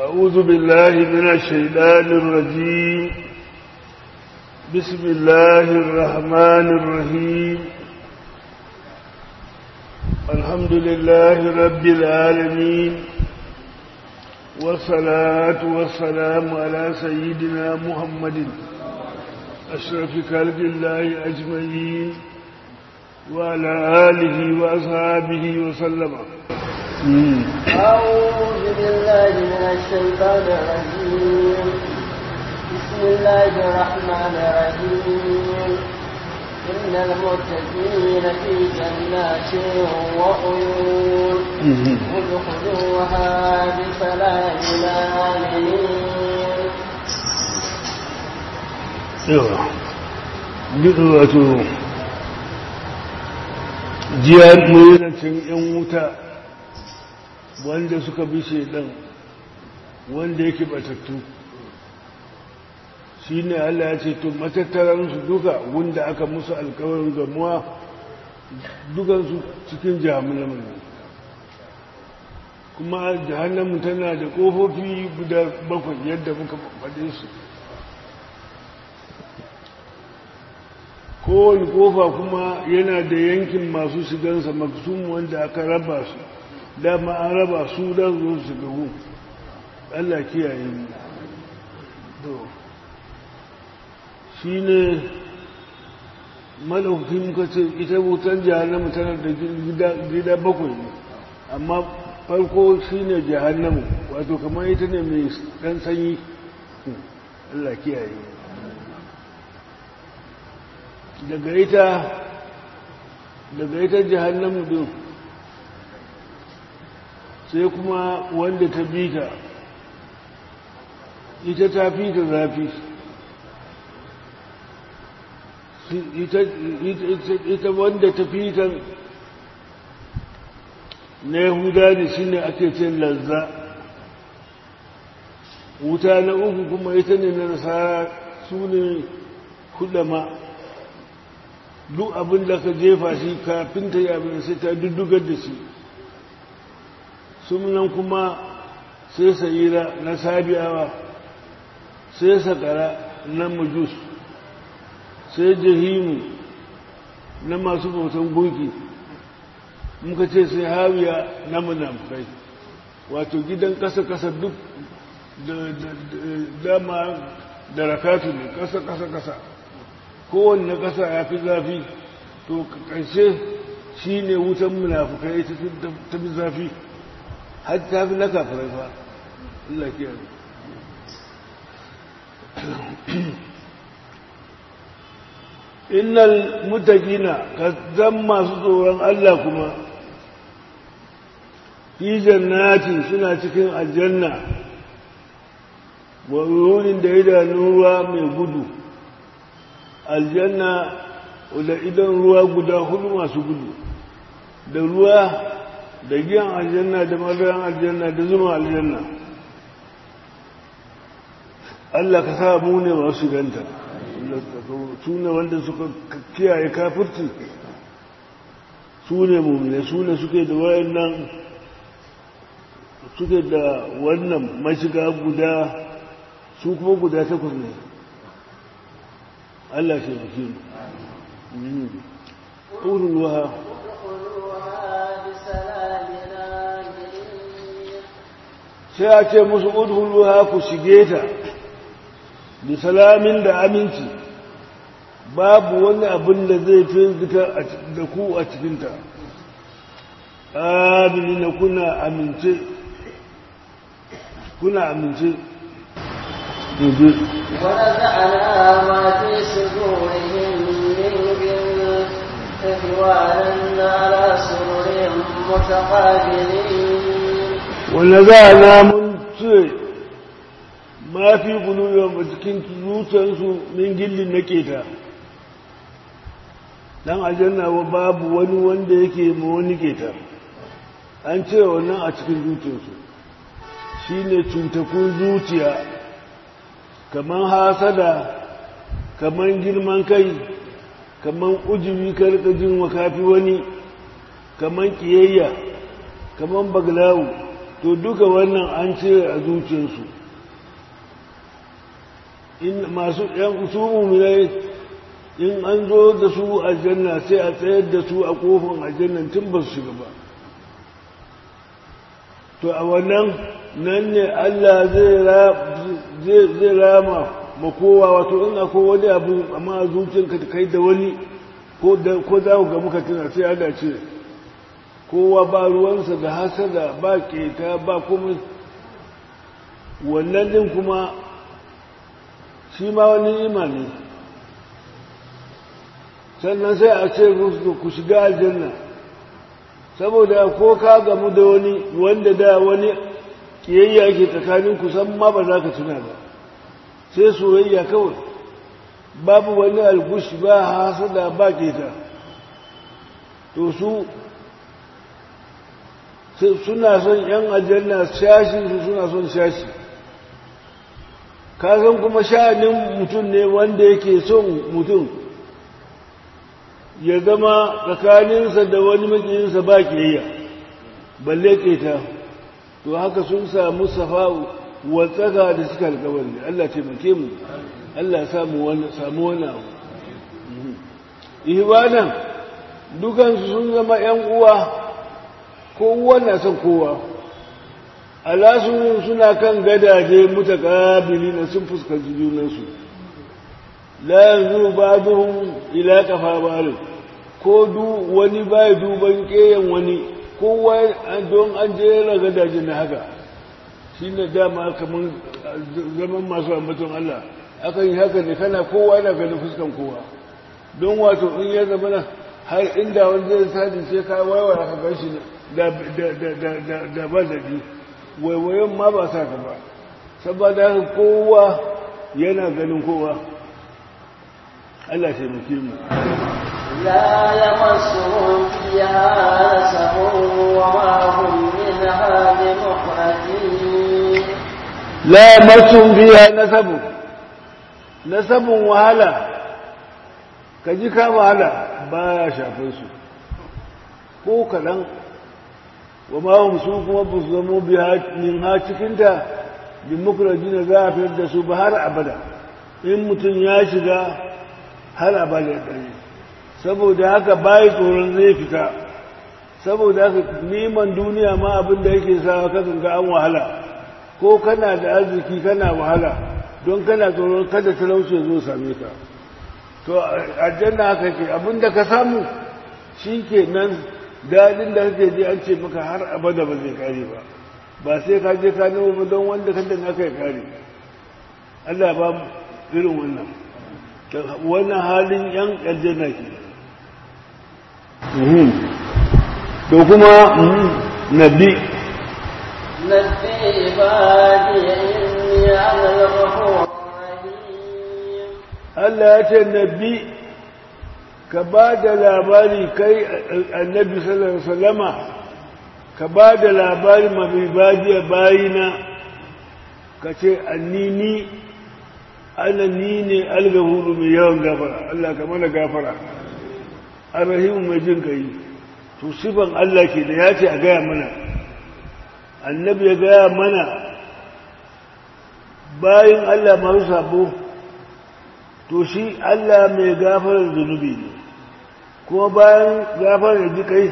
أعوذ بالله من الشيطان الرجيم بسم الله الرحمن الرحيم الحمد لله رب العالمين والصلاة والسلام على سيدنا محمد أشرف خلق الله أجمعين وعلى آله وأصحابه وسلم أعوذ بالله من الشيطان الرجيم بسم الله الرحمن الرحيم إن المتقين في جنات وعيون ادخلوها بسلام آمنين yawa duk wato jiyar mulinacin 'yan wuta wanda suka bi shaidan wanda yake batattu shi ne Allah ya ce to matattaransu duka wanda aka musu alkawarin gamuwa dukansu cikin jahannamu ne kuma jahannamu tana da ƙofofi guda bakwai yadda muka faɗe su kowane kofa kuma yana da yankin masu shigansa maksum wanda aka raba su dama an raba su don zo su gahu Allah kiyaye mu to shi ne malaukin kace ita wutan jahannamu tana da gida bakwai ne amma farko shi ne jahannamu wato kamar ita ne mai ɗan sanyi Allah kiyaye mu daga ita daga ita jahannamu din sai kuma wanda ta bi ta ita ta fi ta zafi ita wanda ta fi ta na yahuda ne shi ne ake ce lazza wuta na uku kuma ita ne na nasara su ne hudama duk abin da ka jefa shi kafin ta yi abin sai ta duddugar da shi sunan kuma sai sayira na sabiyawa sai sakara na majus sai jahimu na masu bautan gunki muka ce sai hawiya na munafukai wato gidan kasa-kasa duk da dama da rakatu ne kasa-kasa-kasa kowanne ƙasa ya fi zafi to ƙarshe shi ne wutan munafukai ta fi zafi har ta fi na kafirai fa Allah kiyar innal mutaqina ka zan masu tsoron Allah kuma fi jannatin suna cikin aljanna wa rurin da idanun ruwa mai gudu aljanna da idan ruwa guda hudu masu gudu da ruwa da giyan aljanna da madaran aljanna da zuma aljanna Allah ka sa mu ne masu ganta su ne wanda suka kiyaye kafirci su ne mummune su ne suke da wayannan suke da wannan mashiga guda su kuma guda takwas ne Allah shi fi mu ƙururuwa sai a ce musu ƙururuwa ku shige ta da salamin da aminci babu wani abin da zai firgita da ku a cikinta abini na kuna amince kuna amince ونزعنا ما في صدورهم من غل إخوانا على سرر متقابلين ونزعنا من ce ma fi guluyon a cikin zuciyarsu min gillin na keta dan aljanna wa babu wani wanda yake ma wani keta an ce wannan a cikin zuciyarsu shine cutakun zuciya kaman hasada kaman girman kai kaman ujubi karkajin wa kafi wani kaman kiyayya kaman baglawu to duka wannan an ce a zuciyarsu in masu ‘yan su muminai in an zo da su aljanna sai a tsayar da su a kofin aljannan tun ba su shiga ba to a wannan nan ne Allah zai rama ma kowa wato in akwai wani abu amma a zuciyarka ta kai da wani ko za ku ga muka tuna sai Allah ce kowa ba ruwansa da hasada ba keta ba kuma wannan din kuma shi ma wani imani sannan sai a ce ku shiga aljanna saboda ko ka gamu da wani wanda da wani kiyayya ke tsakanin ku san ma ba za ka tuna ba sai soyayya kawai babu wani algushi ba hasada ba keta to su suna son yan aljanna shashi su suna son shashi kasan kuma sha'anin mutum ne wanda yake son mutum ya zama tsakaninsa da wani makiyinsa ba kiyayya balle keta to haka sun samu safa'u watsaka da suka alkawari Allah taimake mu Allah samu wani samu wani abu ihwanan dukansu sun zama yan uwa kowa na son kowa alasu suna kan gadaje mutakabili na sun fuskanci junansu la yanzu ba'dhum ila kafa ba'd ko du wani bai duban keyan wani kowa don an jera gadaje na haka shine dama kaman zaman masu ambaton Allah akan yi haka ne kana kowa yana ganin fuskan kowa don wato in ya zama har inda wani zai sadi sai ka waiwaya ka gan shi da ba daɗi waiwayon ma ba sa ka ba saboda haka kowa yana ganin kowa Allah taimake mu لا يمسهم فيها نسب وما هم منها بمخرجين لا يمسهم فيها نسب نسب وهلا kaji ka wahala baya shafin su ko kaɗan wa ma'am su kuma ba su zamo min ha cikinta bin mukuraji na za a fiyar da su ba har abada in mutum ya shiga har abada ɗari saboda haka bayi tsoron zai fita saboda haka neman duniya ma abin da yake sa kakan ga an wahala ko kana da arziki kana wahala don kana tsoron kada talauci zo same ka to aljanna haka ke abin da ka samu shi ke nan daɗin da kake ji an ce maka har abada ba zai kare ba ba sai ka je ka nemo ba don wanda kan da aka yi kare Allah ba irin wannan wannan halin yan aljanna ke to kuma nabi نبي عبادي إني أنا الغفور الرحيم Allah ya ce nabi ka ba da labari kai annabi sallallahu alaihi wasallama ka ba da labari mabibadiya bayina ka ce annini ana ni ne algahuru mai yawan gafara Allah ka mana gafara arrahimu mai jin kai to sifan Allah ke da ya ce a gaya mana annabi ya gaya mana bayan Allah masu sabo to shi Allah mai gafarar zunubi ne kuma bayan gafarar ji kai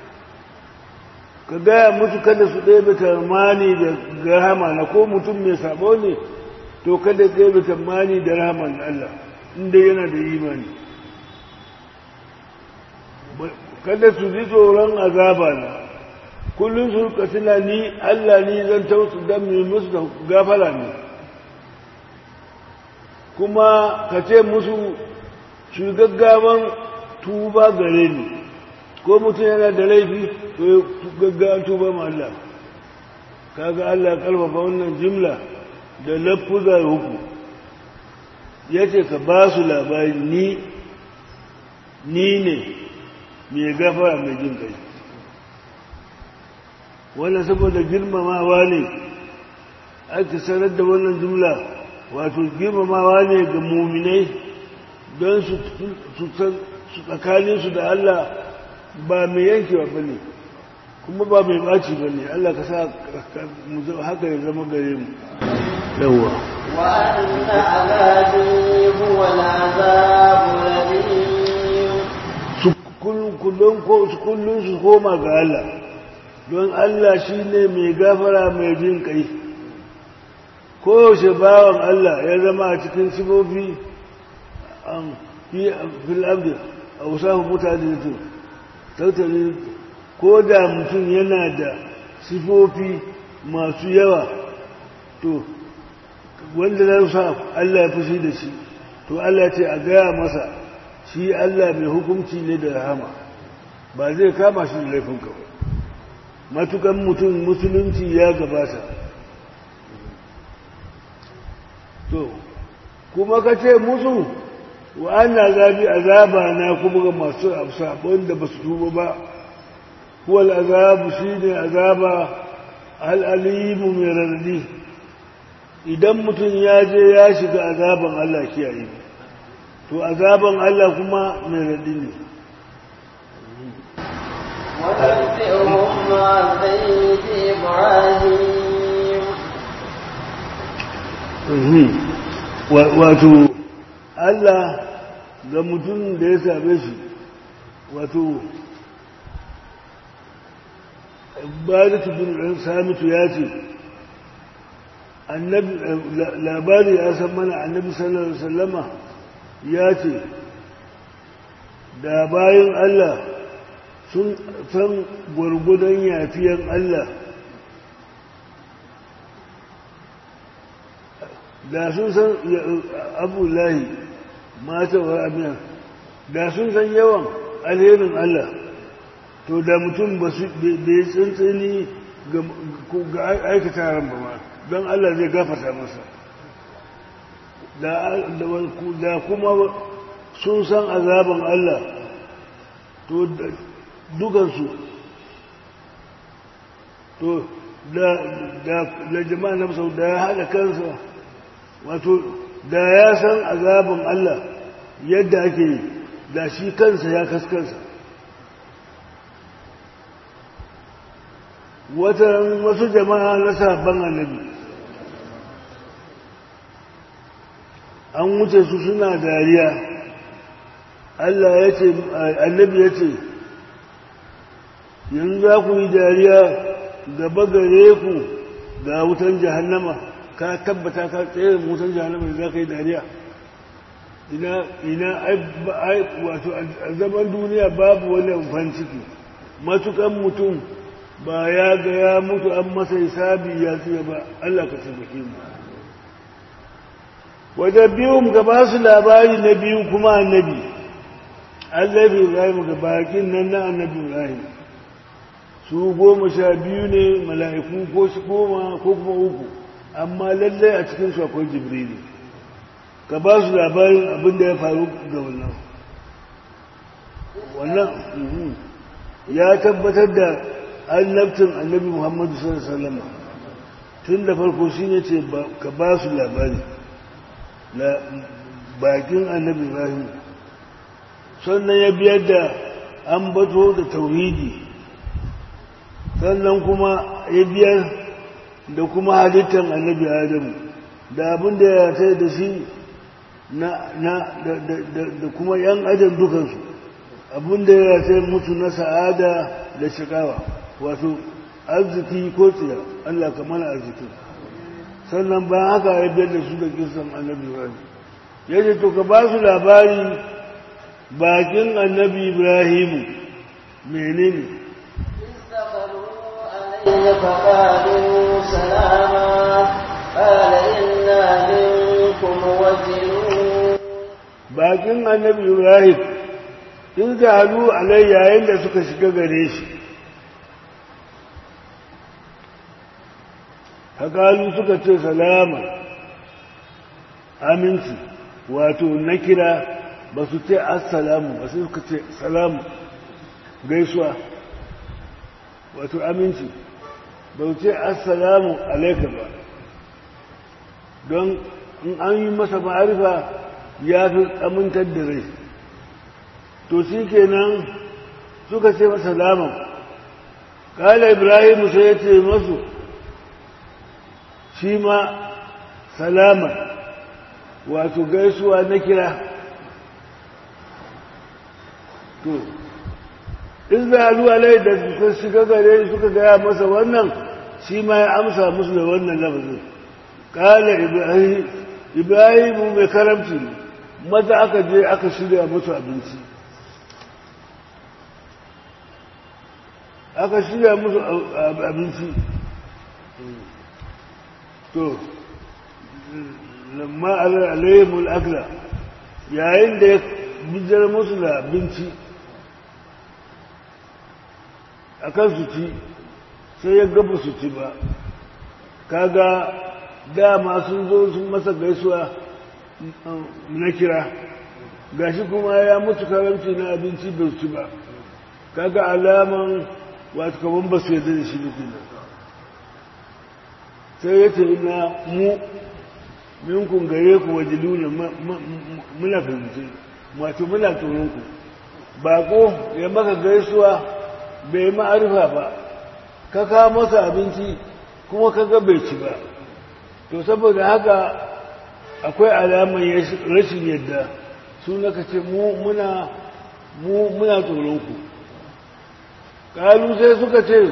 ka gaya musu kada su ɗaya tarmani da rahama na ko mutum mai sabo ne to kada ɗaya tarmani da rahaman Allah inda yana da imani kada su ji tsoron azaba na kullum su ka tuna ni Allah ni zan tausu don mai musu da gafara ne kuma ka ce musu su gaggawan tuba gare ni ko mutum yana da laifi to ya gaggawan tuba ma Allah kaga Allah karfafa wannan jimla da lafuza huku ya ce ka ba su labari ni ni ne mai gafara mai jin kai wannan saboda girmamawa ne aka sanar da wannan jumla wato girmamawa ne ga muminai don su tsakaninsu da Allah ba mai yankewa ba ne kuma ba mai ɓaci ba ne Allah ka sa haka ya zama gare mu yawwa وأن عذابي هو العذاب الأليم kullum su koma ga Allah don Allah shi ne mai gafara mai jin kai koyaushe bawan Allah ya zama a cikin sifofi fil abdi a wasafu mutane da tautali ko da mutum yana da sifofi masu yawa to wanda za sa Allah ya fushi da shi to Allah ce a gaya masa shi Allah mai hukunci ne da rahama ba zai kama shi da laifin kawai matukan mutum musulunci ya gabata to kuma ka ce musu wa ana zabi azaba na kuma ga masu sabon da ba su tuba ba kuwal azabu shi ne azaba al'alimu mai rarradi idan mutum ya je ya shiga azaban Allah kiyaye to azaban Allah kuma mai rarradi ne ونبئهم عن بيت إبراهيم wato Allah ga mutum da ya same shi wato baratu bin ɗan samitu ya ce labari ya san mana annabi sallallahu alaihi wasallama ya ce da bayan Allah sun san gwargwadon yafiyan Allah da sun san abulahi mata wa amiya da sun san yawan alherin Allah to da mutum ba su bai tsantsani ga aikata ran ba ma don Allah zai gafata masa da kuma sun san azaban Allah to dukansu to da jama'a na sau da ya haɗa kansa wato da ya san azabin Allah yadda ake yi da shi kansa ya kaskansa watan wasu jama'a na sabon annabi an wuce su suna dariya Allah ya ce annabi ya ce yanzu za ku yi dariya gaba gare ku ga wutan jahannama ka tabbata ka tsaye wutan jahannama da za ka yi dariya ina ina ai wato a zaman duniya babu wani amfani ciki matukan mutum ba ya ga ya mutu an masa hisabi ya tsira ba Allah ka taimake mu wadda biyun ga ba su labari na biyu kuma annabi Allah bai Ibrahim ga bakin nan na annabi Ibrahim su goma sha biyu ne mala'iku ko su goma ko kuma uku amma lallai a cikin su akwai jibrili ka ba su labarin abin da ya faru ga wannan wannan ya tabbatar da annabtin annabi muhammadu sallallahu alaihi wasallam tun da farko shi ne ce ka ba su labari bakin annabi ibrahim sannan ya biyar da an bato da tauhidi sannan kuma ya biyar da kuma halittar annabi adamu da abin da ya sai da shi na da kuma yan adam dukansu abin da ya sai mutu na sa'ada da shikawa wato arziki ko tsiya Allah ka mana arziki sannan bayan haka ya biyar da su da kisan annabi ibrahim ya ce to ka ba su labari bakin annabi ibrahimu menene فقالوا سلاما قال إنا منكم وجلون bakin annabi ibrahim in halu alai yayin da suka shiga gare shi hakalu suka ce salama aminci wato na kira ba su ce assalamu ba su suka ce salamu gaisuwa wato aminci ba su ce assalamu alaika ba don in an yi masa ma'arifa ya fi amintar da rai to shi kenan suka ce masa laman kala ibrahim sai ya ce masu shi ma salama wato gaisuwa na kira to in zalu alai da suka shiga gare suka gaya masa wannan shi ma ya amsa musu da wannan lafazin kala ibrahim ibrahim mai karamci ne maza aka je aka shirya musu abinci aka shirya musu abinci to lamma alayhimul akla yayin da ya bijar musu da abinci a kan su ci sai ya gaba su ci ba kaga dama sun zo sun masa gaisuwa na kira gashi kuma ya mutu karamci na abinci bai ci ba kaga alaman wata kaman ba su yadda da shi nufi sai ya ce ina mu minkun gare ku wajilu ne muna fahimci wato muna tsoronku bako ya maka gaisuwa bai ma'arifa ba ka kawo masa abinci kuma kaga bai ci ba to saboda haka akwai alamar rashin yadda su naka ce muna muna tsoronku ƙalu sai suka ce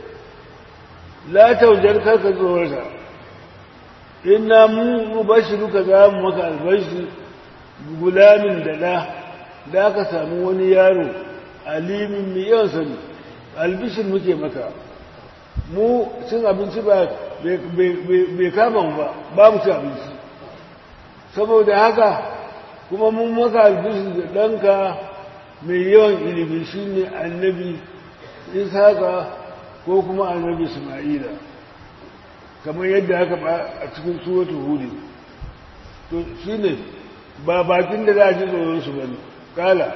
la taujar karka tsorata ina mu bashi duka za mu maka albashi gulamin da ɗa da aka samu wani yaro alimin mai yawan sani albishin muke maka mu cin abinci ba bai kama mu ba ba mu ci abinci saboda haka kuma mun maka albishin da ɗanka mai yawan ilimi shi ne annabi isaka ko kuma annabi isma'ila kamar yadda haka ba a cikin suwatu hudu to shi ne ba bakin da za a ji tsoron su bane kala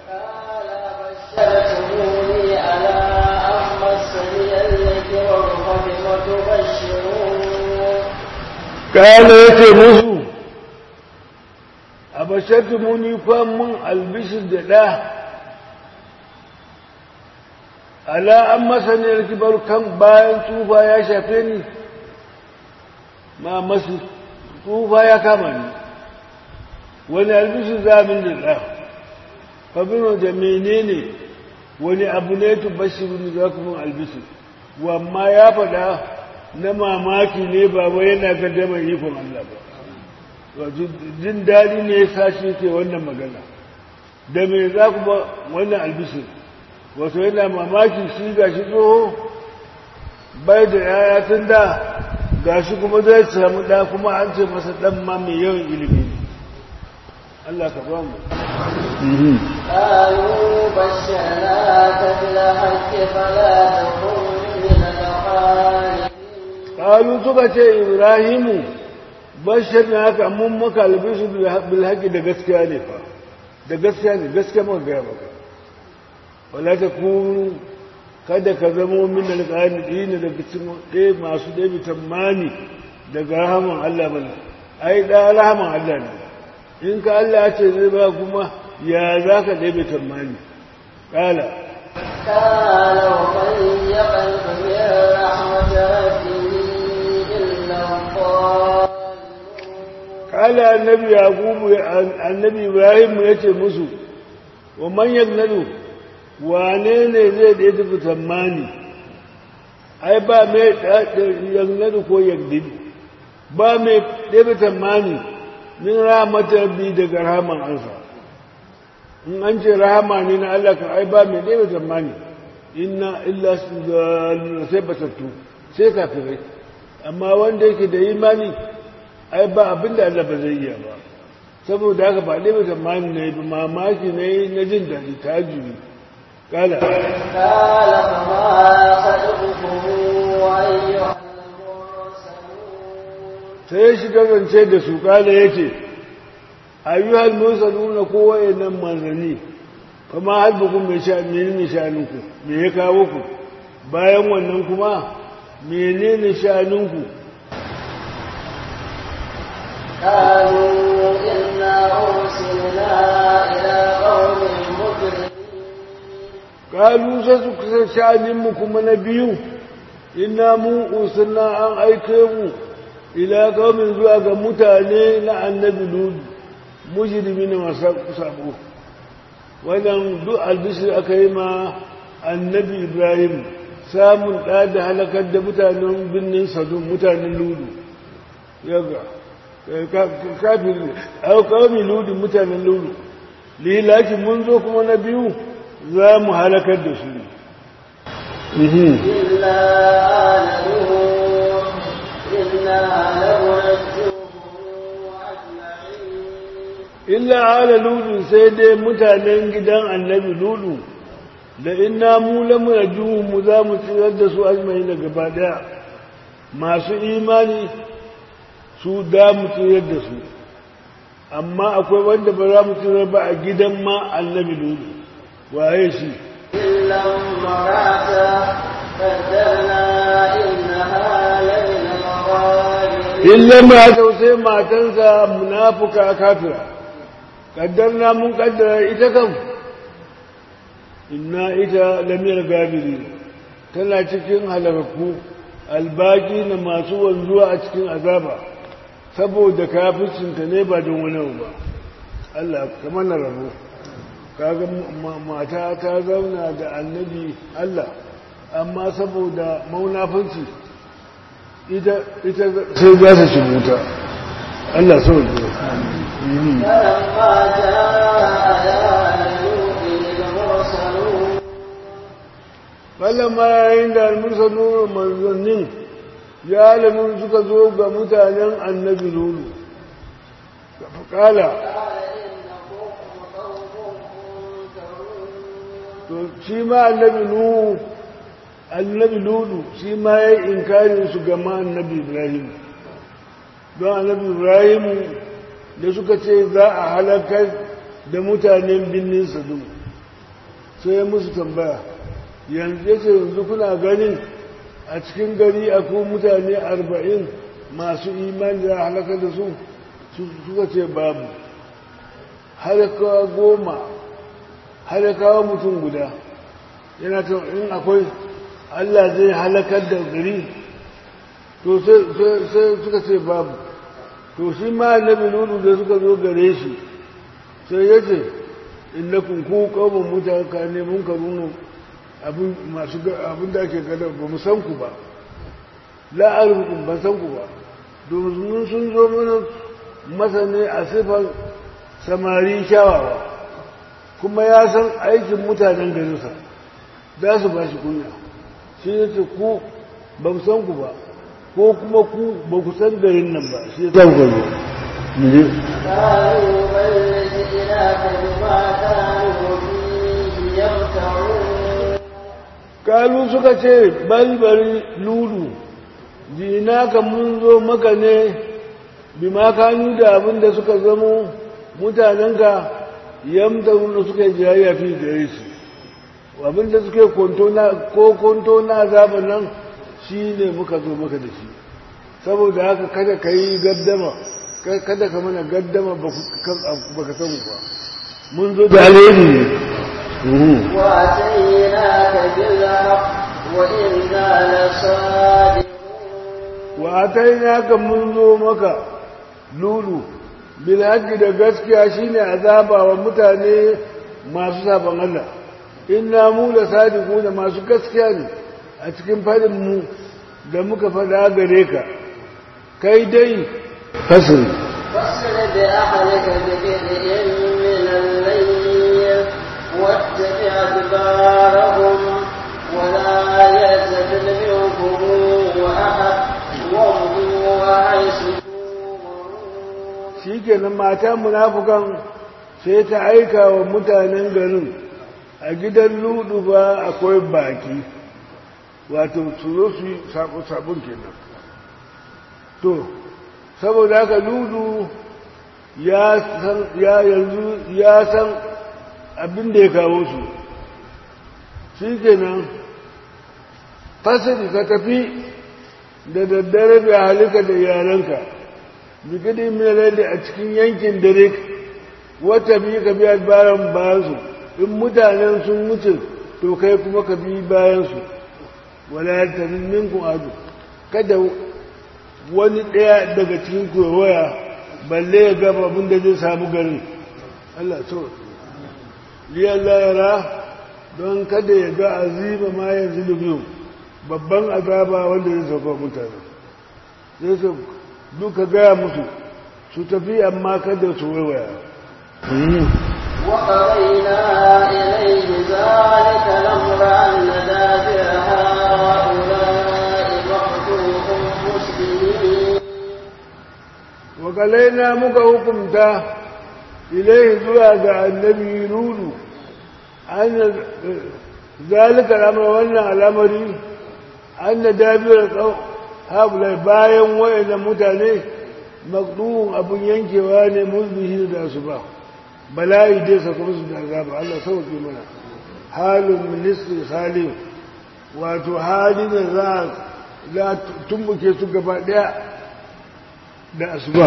بشرتموني على أن مسني الكبر فبم تبشرون kala ya ce musu a bashatu muni mun albishir da ɗa ala an masaniyar kibar kan bayan tufa ya shafe ni ma masu tufa ya kama ni wani albishir zamin da ɗa fabino da menene wani abu ne tu bashirin za ku mun albishir wamma ya faɗa na mamaki ne ba wai yana gaddama ikon Allah ba wato jin daɗi ne ya sashi ke wannan magana da me za ku ba wannan albishir wato yana mamaki shi ga shi tsoho bai da yaya tun da ga shi kuma zai samu ɗa kuma an ce masa ɗan ma mai yawan ilimi ne Allah ka ba mu قالوا بشرناك بالحق فلا تكن من الخالدين Kalu suka ce Ibrahimu, bashar na haka mun maka albisu bilhaki da gaskiya ne fa, da gaskiya ne, gaskiya maka gaya maka. Wala ta kuru kada ka zamo min alƙalin ɗina daga cikin ɗaya masu ɗaya tamani daga rahaman Allah bane, ai ɗaya rahaman Allah ne. In ka Allah ce zai ba kuma ya za ka ɗaya tamani. Ƙala. قال ومن يقنط من رحمة ربه إلا الضالون kala annabi yaqubu annabi ibrahim ya ce musu wa man yagnadu wane ne zai da tafi tsammani ai ba mai yagnadu ko yagdidu ba mai ɗaya tsammani min rahmatar bi daga rahaman ansa in an ce rahama ne na Allah kan ai ba mai ɗaya tsammani inna illa sai batattu sai kafirai amma wanda yake da imani ai ba abin da Allah ba zai iya ba saboda haka ba ɗaya tsammani na yi mamaki na yi na jin daɗi ta jiri kala قال فما خلقكم أيها المرسلون sai ya shiga zance da su kala ya ce ayyuhal mursaluna ko wayannan manzanni kuma halbukun mai sha menene shanunku me ya kawo ku bayan wannan kuma menene shanunku قالوا إنا أرسلنا إلى قوم مجرمين ƙalu sai su kusa sha'aninmu kuma na biyu ina mu usunna an aike mu ila kaumin zuwa ga mutane na annabi ludu mujrimi na masu sabo wannan duk albishir aka yi ma annabi ibrahim samun ɗa da halakar da mutanen birnin sadun mutanen ludu yaga kafin kaumin ludu mutanen ludu lilaki mun zo kuma na biyu za mu halakar da su إلا آل نوح إنا لمنجوهم أجمعين illa ala ludu sai dai mutanen gidan annabi ludu da inna mu lamu yajuhu mu za mu tsirar da su ajmai da gaba daya masu imani su da mu tsirar da su amma akwai wanda ba za mu tsirar ba a gidan ma annabi ludu waye shi إلا امرأته قدرنا إنها لمن الغابرين illa ma sai matansa munafuka kafira kaddarna mun kaddara ita kam inna ita lamiyar gabiri tana cikin halakku albaki na masu wanzuwa a cikin azaba saboda kafircinta ne ba don wani abu ba Allah kamar na rabo kaga ma- mata ta zauna da annabi Allah amma saboda maunafanci ita ita sai za su shimuta Allah sau da فلما جاء آل نوح المرسلون Falama yayin da almursanu manzannin ya alamun suka zo ga mutanen annabi lulu. Kala, قال إنكم قوم منكرون to shi ma annabi lulu, annabi lulu shi ma ya yi inkarin su ga ma annabi Ibrahim. Don annabi Ibrahim da suka ce za a halakar da mutanen birnin Sadu. Sai ya musu tambaya, yanzu ya ce yanzu kuna ganin a cikin gari akwai mutane arba'in masu imani da halaka da su su- suka ce babu halakawa goma halakawa mutum guda yana ta in akwai allah zai halakar da gari to sai- sai sai suka ce babu to shi ma annabi lulu da suka zo gare shi sai ya ce innakum ku qaumun mutane mun karunu abin masu ga- abin da ake gada ba mu san ku ba la'arukun ban san ku ba domin sun zo mana masa ne a sifar samari kyawawa kuma ya san aikin mutanen garinsa za su ba shi kunya shi ya ce ku ba mu san ku ba ko kuma ku ba ku san garin nan ba shi ya san ku zo قالوا بل جئناك بما كانوا فيه يمتعون kalu suka ce balbari lulu jinaka mun zo maka ne bima kanu da abin da suka zamo mutanenka yamta wanda suka yi jayayya fi gare shi abin da suka yi kwanto na ko kwanto na azaban nan shi ne muka zo maka da shi saboda haka kada ka yi gaddama ka- kada ka mana gaddama ba ka san ba mun zo da alheri ne Mhm. وأتيناك بالحق وإنا لصادقون wa atainaka mun zo maka lulu bil haqqi da gaskiya shine azaba wa mutane masu saban Allah inna mu la sadiquna masu gaskiya ne a cikin fadin mu da muka fada gare ka kai dai fasir فاصل بأهلك ببدء من الليل واتبع أدبارهم ولا يلتفت منكم أحد وامضوا حيث تؤمرون shikenan mata munafukan sai ta aika wa mutanen garin a gidan ludu ba akwai baki wato su zo su yi sabon kenan to saboda haka ludu ya san ya yanzu ya san abin da ya kawo su shikenan fasiri ka tafi da daddare da halika da yaranka bigidi mai a cikin yankin dare wata biyu ka biya bayan bayansu in mutanen sun wuce to kai kuma ka bi bayansu wala yaltamin minkum adu kada wani ɗaya daga cikin waya balle ya gaba abin da zai samu garin Allah so liyalla yara don kada ya ga azima ma yanzu da biyu babban azaba wanda zai sauka mutane zai su duka gaya musu su tafi amma kada su waiwaya وقضينا إليه ذلك الأمر أن دابر هؤلاء مقطوع مسلمين wakalaina muka hukumta ilaihi zuwa ga annabi nudu an zalika al'amar wannan al'amari an da dabiyar haɓulai bayan wayannan mutane makduhun abin yankewa ne mulbihi da su ba bala'i dai saka musu da azaba Allah sauke mana halin ministry salim wato hali da za a tumbuke su gaba daya da asuba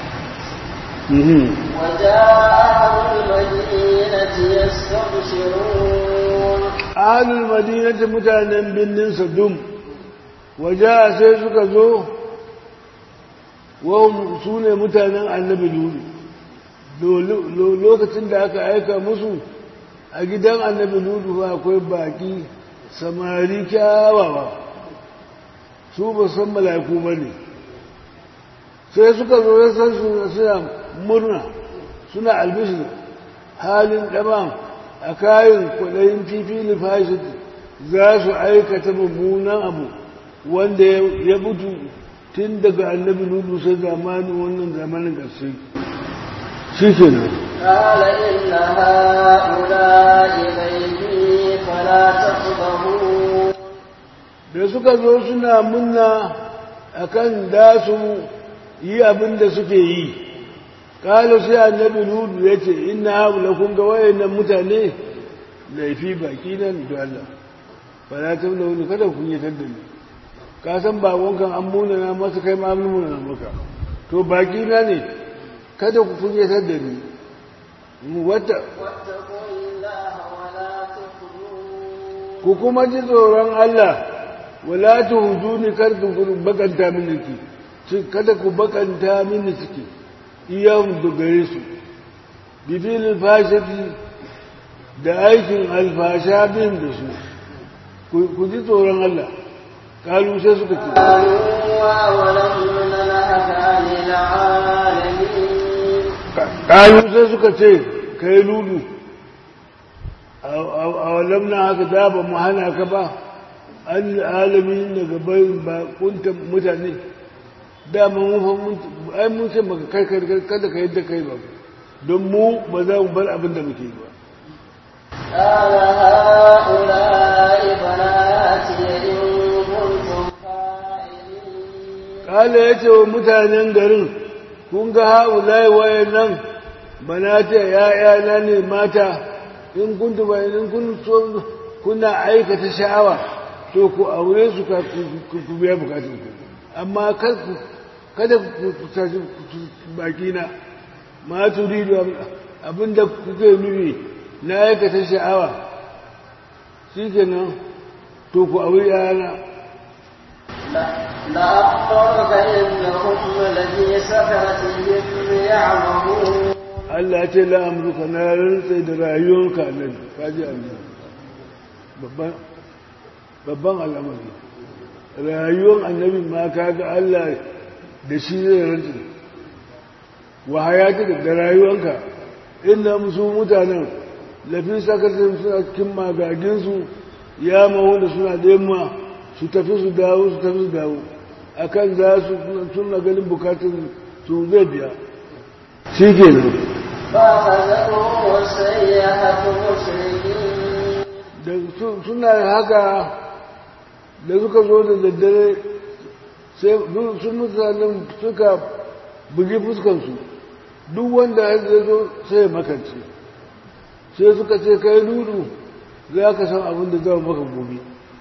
وجاء أهل المدينة يستبشرون ahalul madinati mutanen birnin sadum waje sai suka zo wahum su ne mutanen annabi lulu lokacin da aka aika musu a gidan annabi lulu akwai baki samari kyawawa su ba san mala'iku ba ne sai suka zo ya san suna murna suna albishir halin ɗaban a kayan kwaɗayin fifi lifashit za su aikata mummunan abu wanda ya mutu tun daga annabi nudu sai zamanin wannan zamanin ƙarshe shi ke nan قال إن هؤلاء بيتي فلا تقضبون da suka zo suna munna akan da su yi abin da suke yi kala sai annabi nudu ya ce ina haɓula kun ga wayannan mutane laifi baki nan da Allah ba na ta da wani kada kun yi tadda ni ka san bakonkan an muna na masu kai ma an muna na maka to baki na ne kada ku kun yi tadda ni mu wata واتقوا الله ولا تخزون ku kuma ji tsoron Allah wala ta hujuni kar ku bakanta mini ciki kada ku bakanta mini ciki iyan dogare su bifilin fashati da aikin alfasha bin da su ku ji tsoron Allah kalu sai suka ce قالوا أولم ننهك عن العالمين kalu sai suka ce kai lulu a walam na haka da ba mu hana ka ba an alamin daga bayin bakunta mutane dama mun ai mun ce maka kai kada ka yadda kai ba don mu ba za mu bar abin da muke ba قال هؤلاء بناتي إن كنتم فاعلين kala ya ce wa mutanen garin kun ga haulai wayan nan banata ya'yana ne mata in kuntu ba in kun so kuna aikata sha'awa to ku aure su ka ku ku biya bukatun ku amma kar ku kada ku tashi baki na ma turidu abinda kuke nufi na aikata sha'awa shikenan to ku aure yana لأخبرك إنهم لفي سكرتهم يعمهون Allah ya ce la'amurka na rantsa da rayuwarka nan kaji Allah babban babban al'amari rayuwar annabi ma kaga Allah da shi zai rantsa wa hayati da rayuwarka inda musu mutanen lafi sakasin suna cikin magaginsu ya mahu da suna da yamma su tafi su dawo su tafi su dawo akan za su suna ganin bukatun su zai biya shi ke nan فأخذتهم السيئة مشركين da su- suna haka da suka zo da daddare sai sun mutanen suka bugi fuskansu duk wanda ya zo sai ya makance sai suka ce kai dudu za ka san abin da zama maka gobe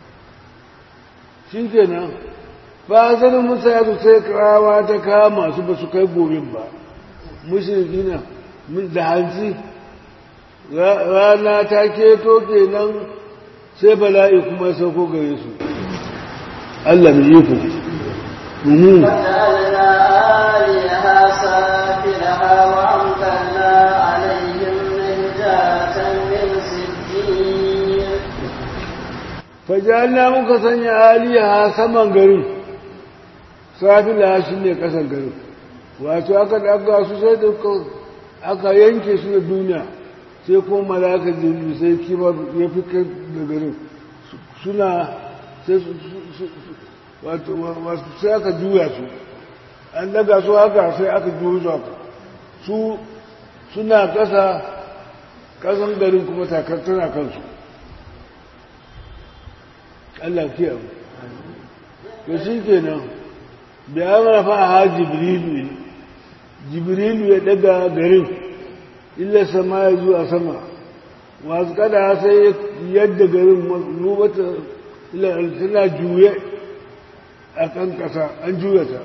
shi kenan ba sanin musa ya su sai kawa ta kama su ba su kai gobe ba mushriki na mun da hanzi rana ta keto kenan sai bala'i kuma ya sauko gare su Allah mai iko Mhm. وجعلنا آليها سافلها وأمطرنا عليهم نهجات من سجيل fajalna muka sanya aliyaha saman garin safila shi ne kasan garin wato aka daga su sai da ka- aka yanke su da duniya sai ko malaka jirgi sai kimar ya fi kai da garin Su- suna sai su su- su- su- wato wato sai aka juya su an daga su haka sai aka juya su haka su suna kasa kasan garin kuma takar tana kansu Allah kiyaye to shi kenan da ya marafa ha jibrilu jibrilu ya daga garin illa sama ya zuwa sama wasu kada sai yadda garin nubata tana juye a kan kasa an juya ta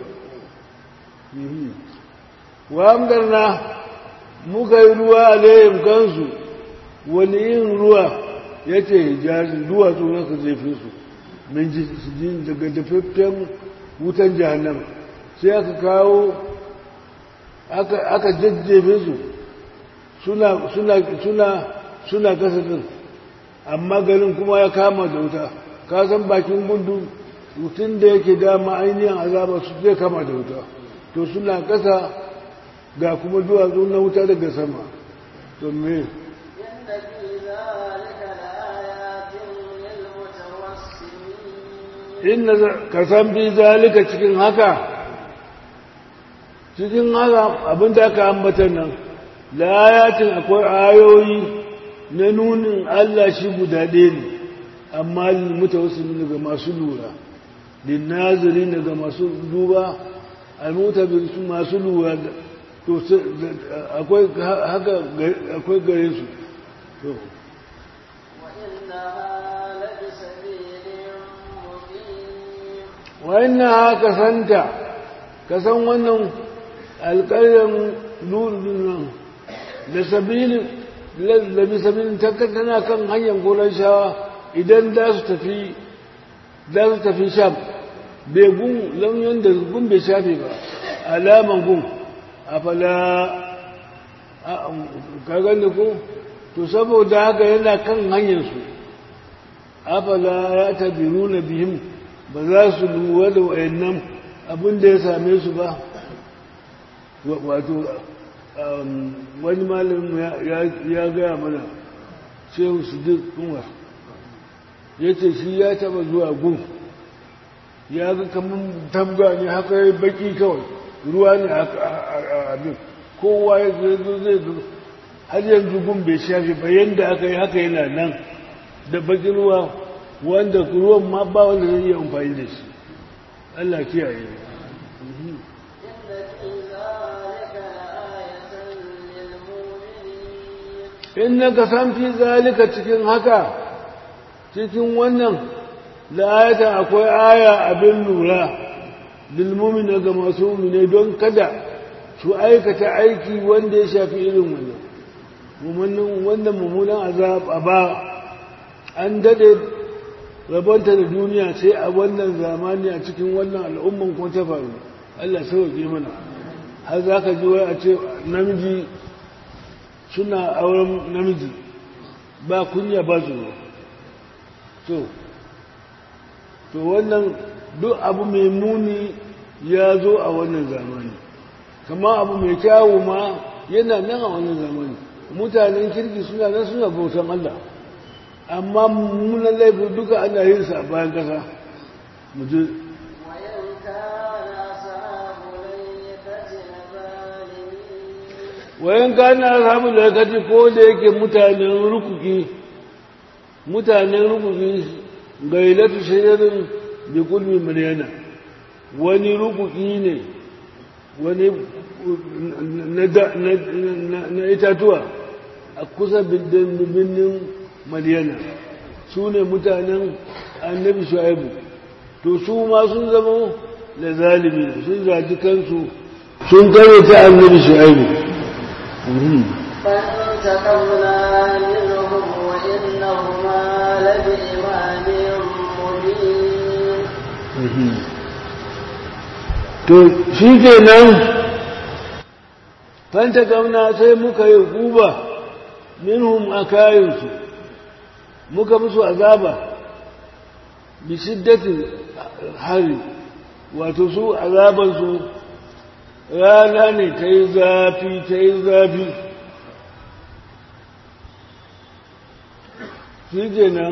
wa amdarna muka yi ruwa alayhim kansu wani yin ruwa ya ce hijazin duwatsu na ka jefe su min jin daga dafaffen wutan jahannama sai aka kawo aka jajjefe su suna suna suna suna kasa din amma garin kuma ya kama da wuta ka san bakin gundu mutum da yake dama ainihin azaba su zai kama da wuta to suna kasa ga kuma duwatsu na wuta daga sama to me إن في ذلك لآيات للمتوسمين inna ka san bi zalika cikin haka cikin haka abin da aka ambata nan layatin akwai ayoyi na nunin Allah shi guda ɗaya ne amma mutawassilin ga masu lura linnazirin daga masu duba almutabir su masu lura to akwai haka akwai gare su to وإنها لبسبيل مقيم wannan ka santa ka san wannan alƙaryar lurin nan da sabilin da bisabilin tana kan hanyar gonar shawa idan za su tafi za su tafi sham bai gun launin da gun bai shafe ba alaman gun a fala ka gani ko to saboda haka yana kan hanyarsu afala ya tabiru na bihim ba za su lura da wayannan abin da ya same su ba wato wani malamin ya gaya mana shehu su duk umar ya ce shi ya taba zuwa gun ya ga kamar tabga ne haka ya baki kawai ruwa ne a abin kowa ya zo zai zo har yanzu gun bai shafe ba yadda aka yi haka yana nan da bakin ruwa wanda ruwan ma ba wanda zai iya amfani da shi Allah kiyaye إن في ذلك لآية للمؤمنين in na ka san fi zalika cikin haka cikin wannan la'ayata akwai aya abin lura lilmumina ga masu mumine don kada su aikata aiki wanda ya shafi irin wannan mummunan wannan mummunan azab a ba an dade rabonta da duniya sai a wannan zamani a cikin wannan al'umman kuma ta faru Allah sauke mana har za ka ji wai a ce namiji suna auren namiji ba kunya ba tsoro to to wannan duk abu mai muni ya zo a wannan zamani kama abu mai kyawu ma yana nan a wannan zamani mutanen kirki suna nan suna bautan Allah amma mummunan laifin duka ana yin sa a bayan kasa mu je وإن كان أصحاب الأيكة لظالمين wayan kana ashabul lakati ko da yake mutanen rukuki mutanen rukuki gailatu shajarin bi kulmi maryana wani rukuki ne wani na da- na- na- na itatuwa a kusa birnin maryana su ne mutanen annabi shu'aibu to su ma sun zama da zalimi sun zaji kansu sun karyata annabi shu'aibu فانتقمنا منهم وإنهما لبإمام to shi ke nan fanta gamna sai muka yi guba minhum a kayansu muka musu azaba bi shiddatin hari wato su azabansu rana ne ta yi zafi ta yi zafi shi ke nan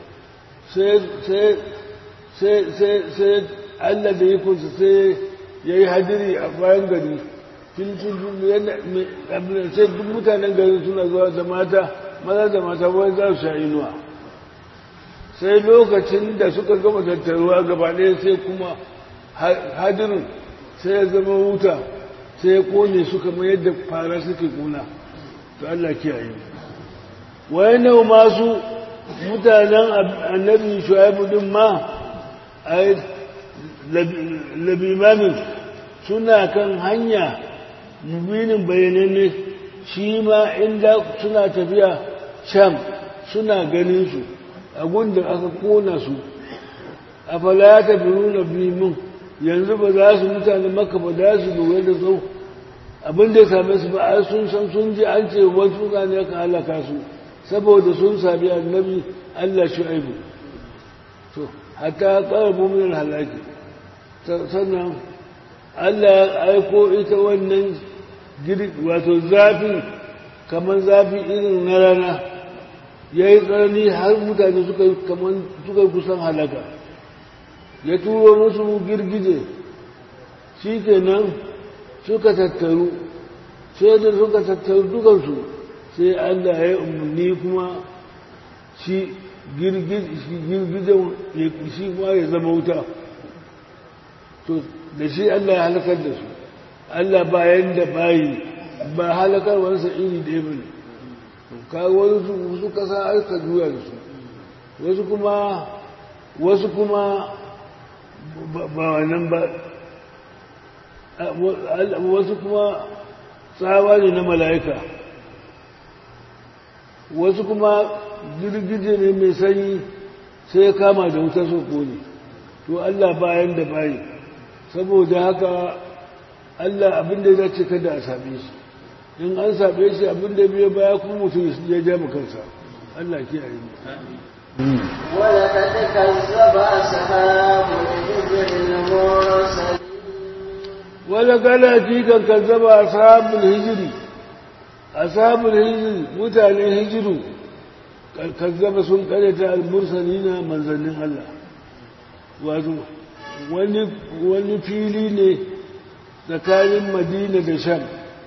sai Allah da ikonsa sai ya yi hadiri a bayan gari sai duk mutanen gari suna zuwa da mata maza da mata wai za su sha inuwa sai lokacin da suka gama tattaruwa gaba ɗaya sai kuma hadirin sai ya zama wuta sai ya kone su kamar yadda fara suke kuna to Allah kiyaye wayannan masu mutanen annabi shu'aibu din ma ai labimamin suna kan hanya mubinin bayananne shi ma inda suna tafiya sham suna ganin su a gundun aka kona su a falata biyu na bimin yanzu ba za su mutane maka ba za su lura da sau abin da ya same su ba a sun san sun ji an ce wasu ne aka halaka su saboda sun sami annabi Allah shu'aibu to hatta qarabu min halaki sannan Allah ya aiko ita wannan wato zafi kamar zafi irin na rana ya yi tsanani har mutane suka kamar suka kusan halaka ya turo musu girgije shi kenan suka tattaru sai da suka tattaru dukansu sai Allah ya yi umarni kuma shi girgijen shi ma ya zama wuta to da shi Allah ya halakar da su Allah bayan da bayi ba halakarwarsa iri ɗaya ba ne kawo wasu su kasa aika juya da su wasu kuma wasu kuma ba wannan ba wasu kuma tsawa ne na mala'ika wasu kuma girgije ne mai sanyi sai ya kama da wuta soko ne to Allah bayan da bayi saboda haka Allah abinda ya dace kada a same shi in an same shi abinda biyo baya kuma mutum ya ja kansa Allah kiyaye mu ولقد كذب أصحاب الحجر المرسلين wala gala kan kazzaba ashabul hijri ashabul hijri mutanen hijiru kazzaba sun karyata al-mursalina manzannin Allah wato wani wani fili ne tsakanin Madina da Sham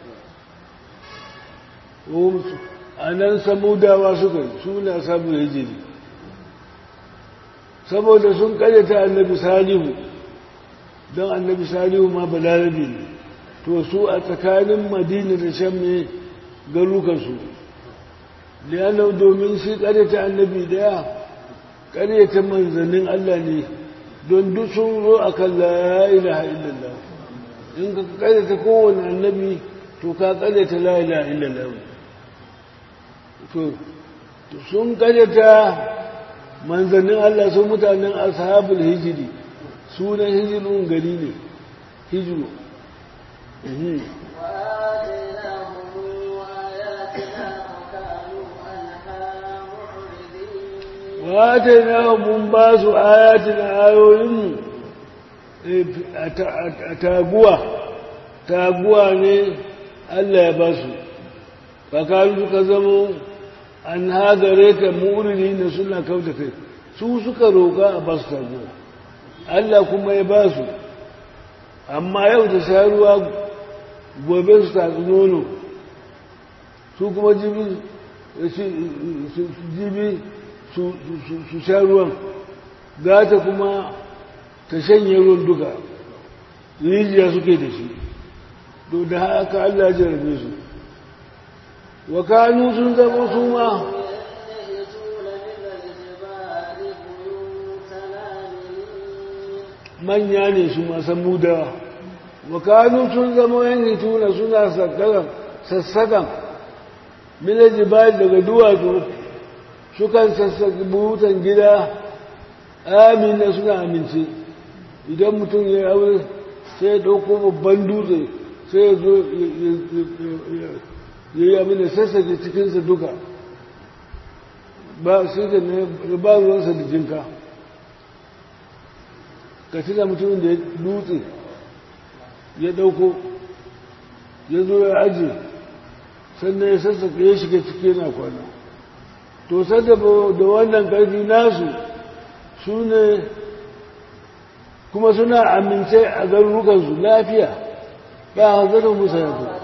a nan samudawa suka yi suna ashabul hijri saboda sun karyata annabi salihu don annabi salihu ma balarabe ne to su a tsakanin madina da shan ne garukansu liyanar domin shi karyata annabi daya karyata manzannin Allah ne don duk sun zo a kan la ilaha illallah in ka karyata kowane annabi to ka karyata la ilaha illallah to sun karyata manzannin Allah sun mutanen ashabul hijiri sunan hijirun gari ne hijiru wata na mun ba su ayatin ayoyinmu a taguwa taguwa ne Allah ya ba su kakaru suka zama an hagare ta murini na suna kauta kai su suka roƙa a ba su taguwa Allah kuma ya ba su amma yau da sha ruwa gobe su tatsi nono su kuma jibi su sha ruwan gata kuma ta shanye ruwan duka rijiya suke da shi to da haka Allah jarabe su wa kanu sun zama su ma manya ne su masan mudawa wakanu sun zama yan hituna suna sassakan milaji bayan daga duwatsu sukan sassaki buhutan gida amina suna amince idan mutum ya yi aure sai ya ɗauko babban dutse sai ya zo ya yi abin da sassake cikinsa duka ba sai da ne ba ruwansa da jinka ka tuna mutumin da ya dutse ya ɗauko ya zo ya ajiye sannan ya sassaka ya shiga ciki yana kwana to sadda da wannan ƙarfi nasu su ne kuma suna amince a garurukansu lafiya ba a zanen musa ya fi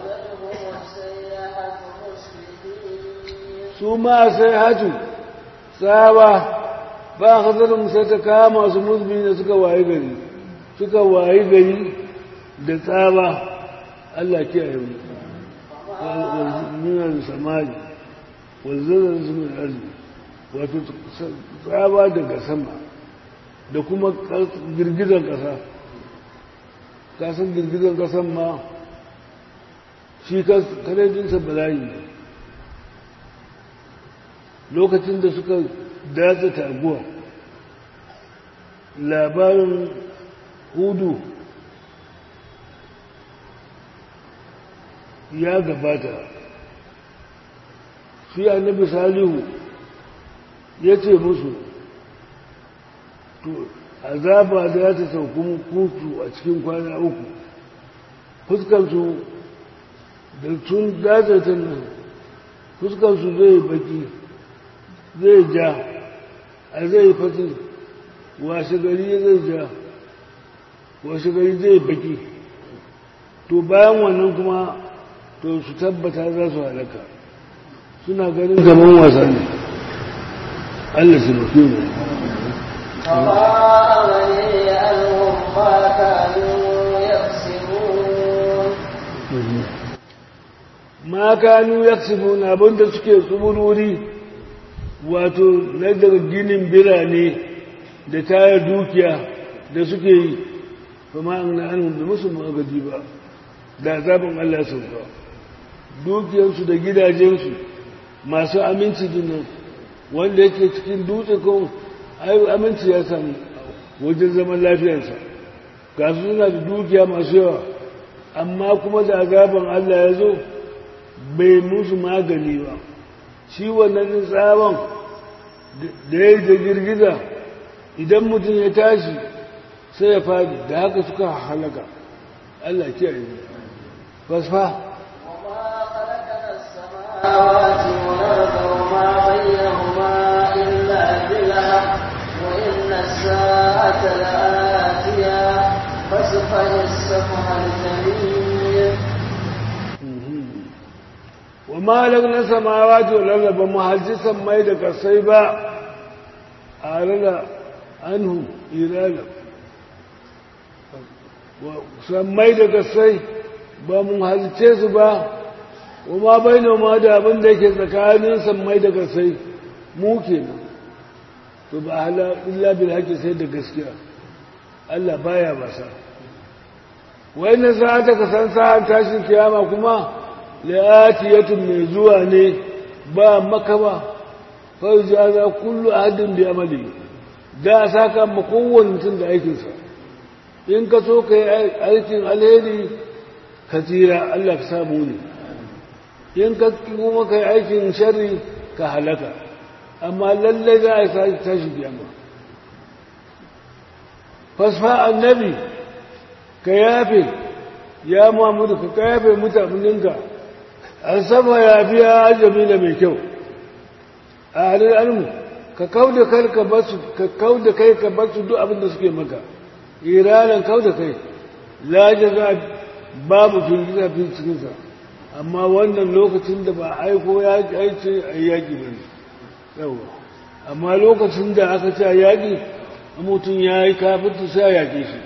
su ma sai hatu tsawa ba a zanen musa ta kama su musulmi da suka wayi gari suka wayi gari da tsawa Allah kiyaye mu minan samari wanzanar su mai arziki wato tsawa daga sama da kuma girgizan ƙasa kasan girgizan ƙasan ma shi karejinsa bala'i ne lokacin da suka datsa taguwa labarin hudu ya gabata shi annabi salihu ya ce musu to azaba da ta sauku kutu a cikin kwana uku fuskansu da tun dazatan nan fuskansu zai baki zai ja a zai fasi washe gari zai ja washe gari zai baki to bayan wannan kuma to su tabbata za su halaka suna ganin gaban wasa ne Allah su mafi mu فأغني عنهم ما كانوا يكسبون ma kanu yaksibuna abinda suke tsubururi wato na daga ginin birane da tayar dukiya da suke yi kuma an na anhu da musu magadi ba da zaɓin Allah sauka dukiyarsu da gidajensu masu aminci dinnan wanda yake cikin dutse ko aminci ya samu wajen zaman lafiyarsa ga su suna da dukiya masu yawa amma kuma da azaban Allah ya zo bai musu magani ba shi wannan tsawon da ya yi da girgiza idan mutum ya tashi sai ya fadi da haka suka halaka Allah kiyaye fasfa السماوات والأرض وما بينهما إلا بالحق وإن الساعة لآتية فاصفح الصفح الجميل وما لغنا samawati wal arda ba mu halci sammai da kasai ba a rada anhu irala sammai da kasai ba mu halce su ba kuma bai ma da abin da yake tsakanin sammai da kasai mu kenan to ba hala illa bil haqqi sai da gaskiya Allah baya basa wai na sa ta kasan sa'an tashin kiyama kuma la'atiyatun mai zuwa ne ba maka ba fai jaza kullu ahadin bi amali da saka ma kowanne mutum da aikinsa in ka so ka yi aikin alheri ka tsira Allah ka samu ne in ka kuma ka yi aikin sharri ka halaka amma lallai za a yi tashi kiyama fasfa annabi ka yafe ya mamudu ka yafe mutaninka an sama ya biya ajabi da mai kyau a halin almu ka kau da kai ka basu ka kau da kai ka basu duk abin da suke maka iranan kau da kai la jaza babu firgita fi cikinsa amma wannan lokacin da ba aiko ya aice a yaƙi ba ne yawa amma lokacin da aka ce a yaƙi mutum ya yi kafin sai a yaƙe shi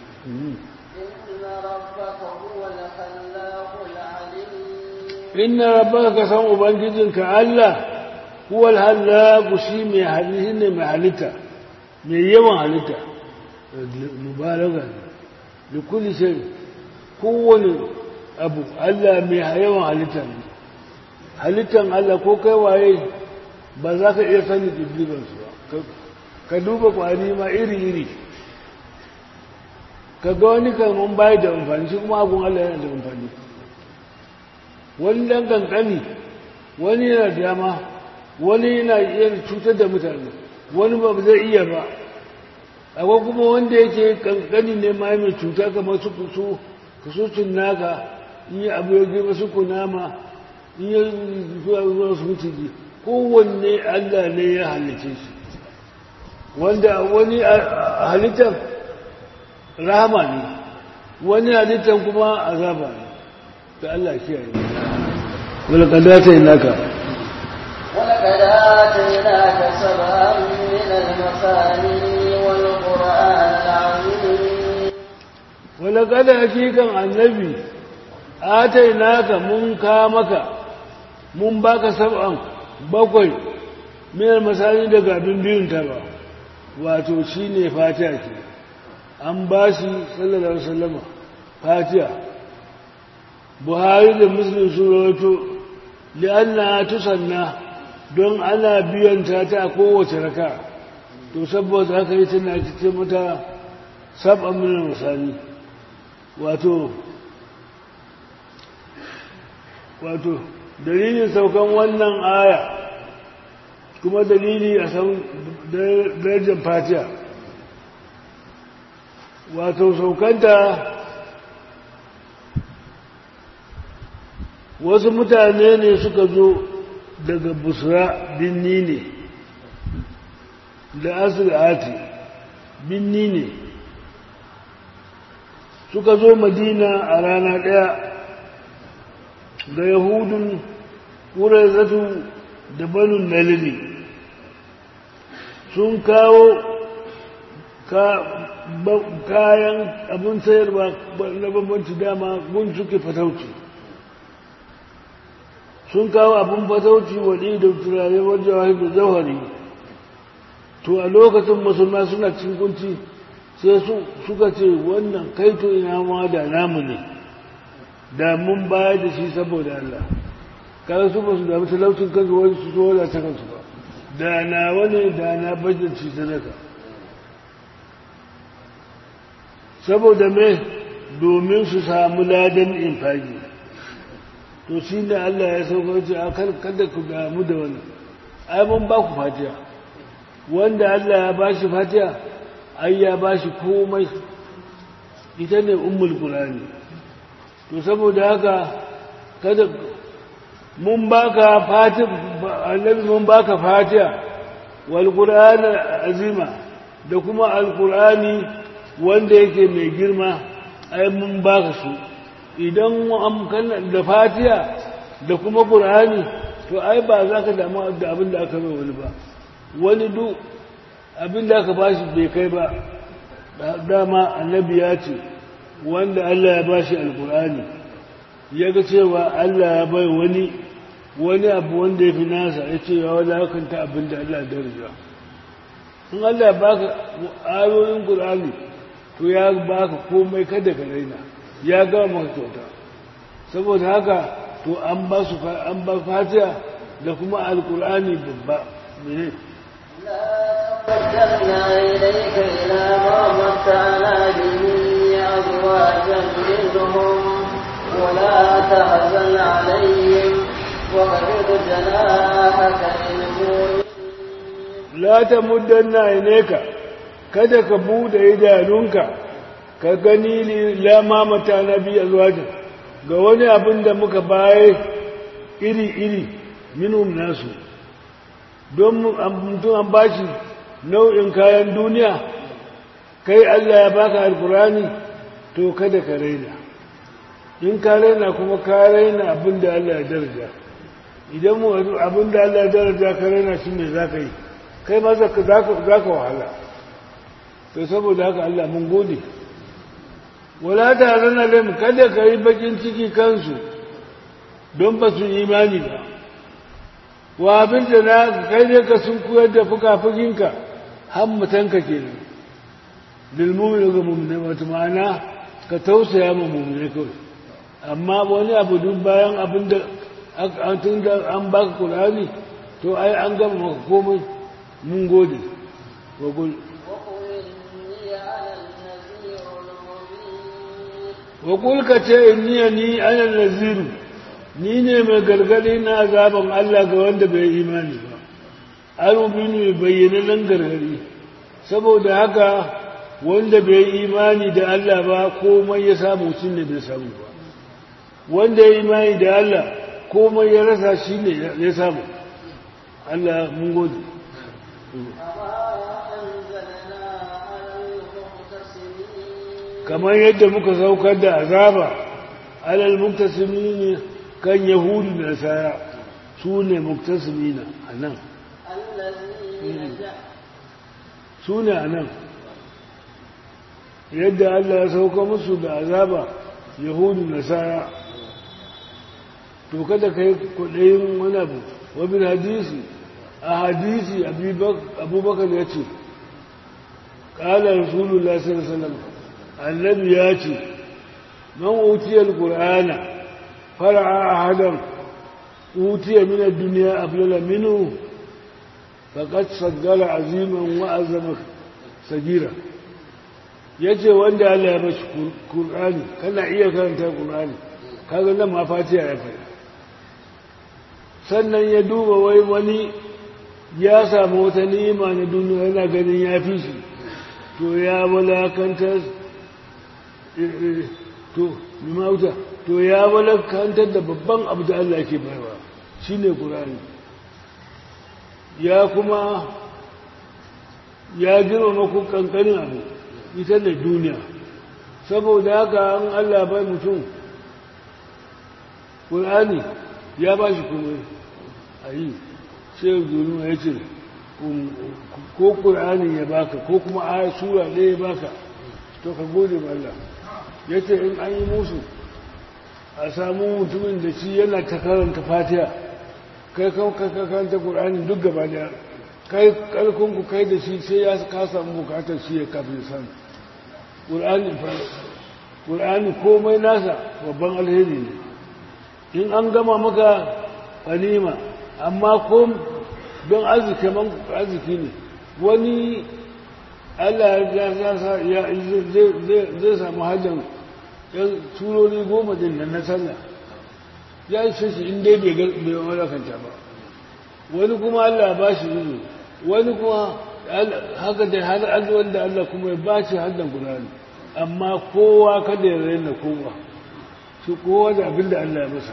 inna rabbaka ka san ubangijinka Allah huwal hallaqu shi mai halitta ne mai halitta mai yawan halitta mubalaga da kulli shay kowane abu Allah mai yawan halitta ne halittan Allah ko kai waye ba za ka iya sani dubban su ba ka duba kwari ma iri iri ka ga wani kalman bayi da amfani shi kuma abun Allah yana da amfani wani dan kankani wani yana dama wani yana iya cutar da mutane wani ba zai iya ba akwai kuma wanda yake kankani ne ma mai cuta kamar su kusu kusurcin naka in yi abu ya girma su kunama in yi zuwa zuwa su mutiji kowanne Allah ne ya halice shi wanda wani halittar rahama ne wani halittar kuma azaba ne ta Allah kiyaye wala kadata inaka ولقد آتيناك سبعا من المثاني والقرآن العظيم ولقد حقيقا النبي آتيناك من كامك من باك سبعا bakwai miyar masani daga abin biyun ta ba wato shi ne fatiha ke an ba shi sallallahu alaihi wasallama fatiha buhari da muslim sun rawato li'anna tusanna don ana biyan ta ta kowace raka to saboda haka yi tana cikin mata sab'an miyar masani wato wato dalilin saukan wannan aya kuma dalili a san darajar fatiha wato saukanta wasu mutane ne suka zo daga busra binni ne da asirati binni ne suka zo madina a rana ɗaya ga yahudun ƙurazatu da banun nalili sun kawo kayan abin sayarwa na bambanci dama gun suke fatauci sun kawo abin fatauci waɗi da turare wajen wahi da zawari to a lokacin musulma suna cin kunci sai suka ce wannan kaito ina ma da namu ne da mun bayar da shi saboda Allah kada su ba su damu talaucin kansu wani su zo da ta kansu ba da na wani da na bajin ci sadaka saboda me domin su samu ladan infagi to shi ne Allah ya sauka ce a kada ku damu da wani ai mun ba ku fatiya wanda Allah ya ba shi fatiya ai ya ba shi komai ita ne ummul qur'ani to saboda haka kada mun baka fatiha annabi mun baka fatiha wal qur'an azima da kuma alqur'ani wanda yake mai girma ai mun baka su idan an da fatiha da kuma qur'ani to ai ba za ka damu da abin da aka bai wani ba wani duk abin da aka bashi bai kai ba dama annabi ya ce wanda Allah ya bashi alqur'ani ya ga cewa Allah ya bai wani wani abu wanda ya fi nasa ya ce ya wadakanta abin da Allah daraja in Allah ba ka ayoyin ƙur'ani to ya ba ka komai kada ka raina ya gama maka kyauta saboda haka to an ba su an ba fatiha da kuma alƙur'ani babba mene قدمنا إليك إلى ما متعنا به أزواجا منهم ولا تحزن عليهم وخفض جناحك للمؤمنين la ta muddanna ineka kada ka bude idanunka ka gani la mamata nabi azwajin ga wani abin da muka baye iri-iri minhum nasu don mutum an bashi nau'in kayan duniya kai Allah ya baka alkurani to kada ka raina in ka raina kuma ka raina abin da Allah ya daraja idan mu abin da Allah ya daraja ka raina shi ne za ka yi kai ma za ka wahala to saboda haka Allah mun gode wala ta rana lam kada ka yi bakin ciki kansu don ba su imani ba wa abin da na kai ne ka sun koyar da fuka-fukinka hammatanka ke nan lilmumin ga mummune wata ma'ana ka tausaya ma mummune kawai amma wani abu duk bayan abin da tun da an baka kulani to ai an gama maka komai mun gode wa gul وقل إني أنا النذير المبين wa kulka ce inni ni ana naziru ni ne mai gargadi na azaban Allah ga wanda bai imani ba alubinu mai bayyana nan gargadi saboda haka wanda bai imani da Allah ba komai ya samu shi ne bai samu ba wanda ya imani da Allah komai ya rasa shi ne ya samu Allah mun gode kamar yadda muka saukar da azaba alal muktasimi kan yahudu da nasara su ne muktasimina a nan su ne a nan yadda Allah ya sauka musu da azaba yahudu nasara to kada ka yi kwaɗayin wani abu wabin hadisi a hadisi abubakar ya ce ƙala rasulullah sallallahu alaihi annabi ya ce man utiyar ƙur'ana fara'a a hadan utiya minar duniya aflala minu faƙat saggara aziman wa'azama sagira ya ce wanda Allah ya bashi ƙur'ani kana iya karanta ƙur'ani kaga nan ma fatiha ya faɗi sannan ya duba wai wani ya samu wata ni'ima na duniya yana ganin ya fi shi to ya walakantar to mimauta to ya walakantar da babban abu da Allah ke baiwa shine Qur'ani ya kuma ya girma ku kankanin abu ita da duniya saboda haka an Allah bai mutum Qur'ani ya ba shi kuma ayi sai duniya ya ce ko Qur'ani ya baka ko kuma aya sura ɗaya ya baka to ka gode ma Allah ya ce in an yi musu a samu mutumin da shi yana ta karanta fatiha kai kan karanta ƙur'ani duk gaba da kai ƙarfinku kai da shi sai ya ka samu bukatar shi ya kafin samu ƙur'ani komai nasa babban alheri ne in an gama maka ganima amma ko don arziki man arziki ne wani Allah ya zai samu hajjan yan turori goma din nan na sallah ya yi shi in dai bai wadakanta ba wani kuma Allah ba shi izu wani kuma haka da har alwar da Allah kuma ya ba shi haddan gudani amma kowa kada ya raina kowa shi kowa da abin da Allah ya masa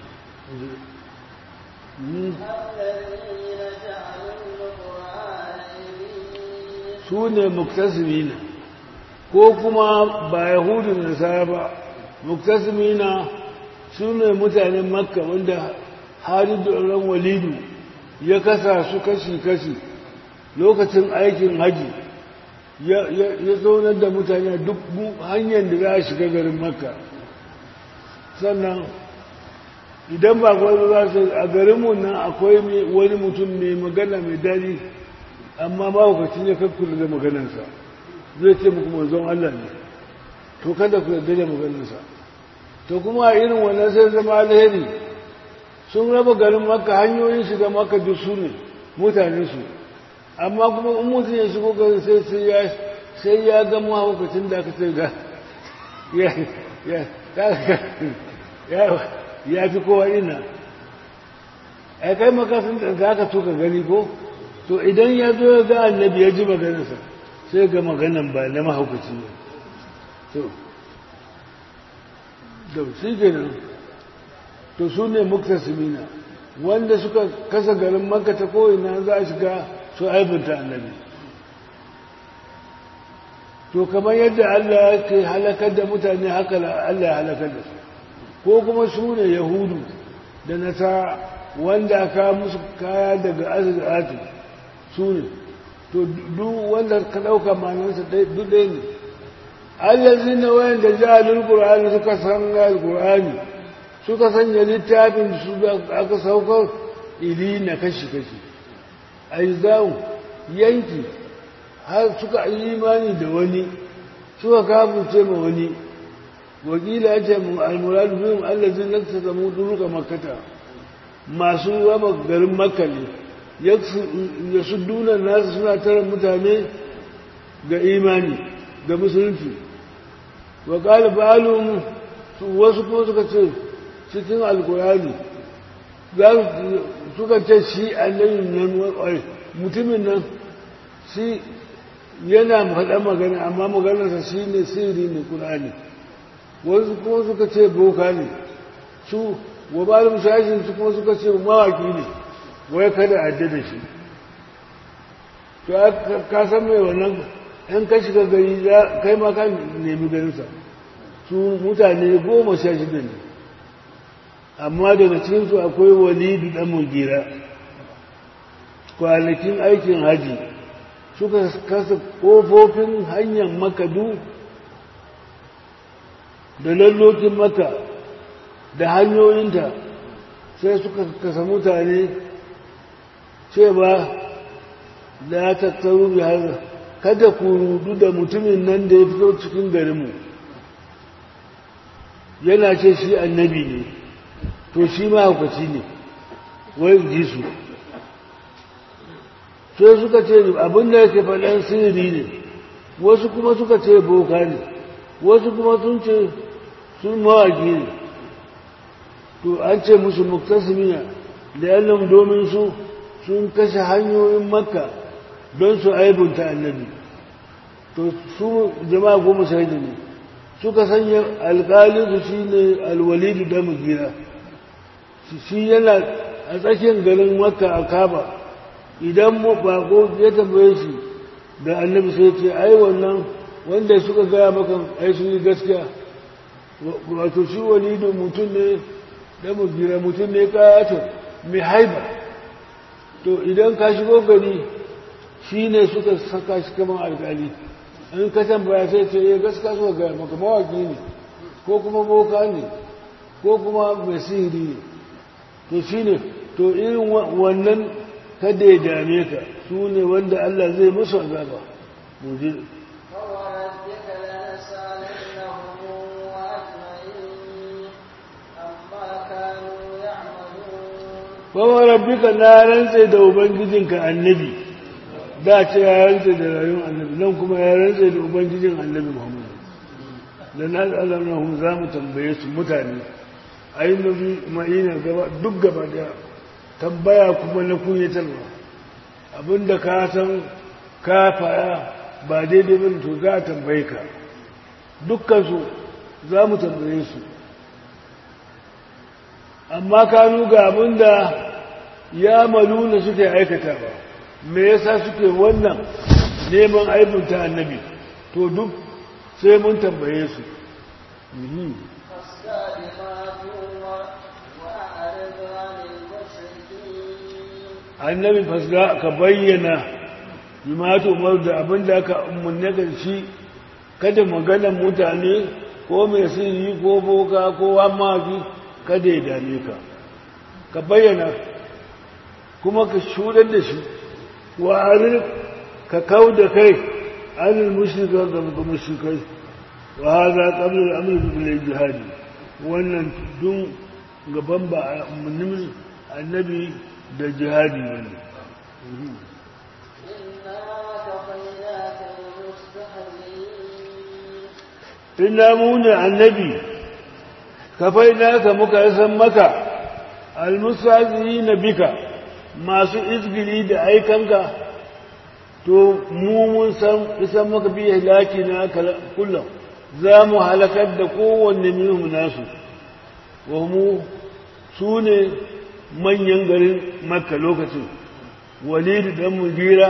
su ne muktasimina ko kuma ba yahudun nasara ba muktasimina su ne mutanen makka wanda haridu ran walidu ya kasa su kashi-kashi lokacin aikin haji ya zaunar da mutane duk hanyar da za a shiga garin makka sannan idan ba kwallo za su a garinmu nan akwai wani mutum mai magana mai daɗi amma mahaukaci ne kakkula da maganarsa zai ce muku manzon Allah ne to kada ku yarda da maganarsa to kuma a irin wannan sai zama alheri sun raba garin maka hanyoyin shiga maka duk su ne mutane su amma kuma in mutum ya shigo garin sai sai ya sai ya ga mahaukacin da aka ce ga ya ya ya ya fi kowa ina ai kai makasin da za ka tuka gani ko to idan ya zo ya ga annabi ya ji maganarsa sai ga maganan ba na mahaukaci ne to da shi kenan to su ne muktasimina wanda suka kasa garin makka ta ko'ina za a shiga su aibinta annabi to kamar yadda Allah ya ke halakar da mutane haka Allah ya halakar da su ko kuma su ne yahudu da nasa wanda aka musu kaya daga azuratu su ne to duk wanda ka ɗauka manansa duk ɗaya ne allazi na wayan da ja'alul qur'ani suka san alqur'ani suka sanya littafin su da aka saukar ili na kashi kashi aizau yanki har suka yi imani da wani suka kafirce ma wani wakila ya ce almuradu bihim allazi nakta zamu duruka makkata masu raba garin makka ne ya su duna nasu suna tara mutane ga imani ga musulunci wa qala ba'alum wasu kuma suka ce cikin alkurani za suka ce shi annabin nan mutumin nan shi yana faɗa magana amma maganarsa shi ne sirri ne ƙur'ani wasu kuma suka ce boka ne su wabalin shashin su kuma suka ce mawaki ne wai kada a da shi to ka san mai wannan yan ka shiga gari kai ma ka nemi ganinsa su mutane goma sha shida ne amma daga cikinsu akwai walidu ɗan mugira kwanakin aikin haji suka kasa ƙofofin hanyar makadu da lallokin maka da hanyoyinta sai suka kasa mutane cewa da tattaru bi har kada ku rudu da mutumin nan da ya fito cikin garinmu yana ce shi annabi ne to shi mahaukaci ne wai ji su sai suka ce abinda yake faɗan sirri ne wasu kuma suka ce boka ne wasu kuma sun ce sun mawaki ne to an ce musu muktasimina da yallon domin su sun kashe hanyoyin makka don su aibunta annabi to su jama'a goma shaida ne suka sanya alƙalinsu shi ne alwalidu da mugira shi yana a tsakiyar garin makka a kaba idan bako ya tambaye shi da annabi sai ce ai wannan wanda suka gaya maka ai sun yi gaskiya wato shi walidu mutum ne da mugira mutum ne kayato mai haiba to idan ka shigo gari shi ne suka saka shi kamar alkali in ka tambaya sai ce ya gaskiya suka gaya maka mawaki ne ko kuma boka ne ko kuma mai sihiri ne to shi ne to irin wannan kada ya dame ka su ne wanda Allah zai musu azaba mu je فوربك لنسألنهم أجمعين عما كانوا يعملون Wawa rabbika na rantse da Ubangijinka annabi, da ce ya rantse da rayuwar annabi, nan kuma ya rantse da Ubangijin annabi Muhammadu. Da na tsalamnahun za mu tambaye su mutane, a yi nabi ma'ina gaba duk gaba daya, tambaya kuma na kunyatarwa. Abinda ka san ka faya ba daidai ba to za a tambaye ka. Dukkansu za mu tambaye su. amma kanu ga abin da ya maluna suke aikata ba me yasa suke wannan neman aibunta annabi to duk sai mun tambaye su Mhm. فالسابقات وأعرض عن المشركين annabi fasga ka bayyana jima'atu umar da abin da aka umarni da shi kada maganan mutane ko mai sirri ko boka ko wamaki kada ya dame ka ka bayyana kuma ka shudar da shi wa arir ka kau da kai anil mushrika ga mushrikai wa hadha qabla al-amr bil jihad wannan dun gaban ba umarnin annabi da jihadi ne إنا كفيناك المستهزئين inna muni annabi kafai naka muka san maka almusazina bika masu izgili da aikanka to mu mun san isan maka bi halaki na kullum za mu halakar da kowanne minhum nasu wa mu su ne manyan garin makka lokacin walidu dan mugira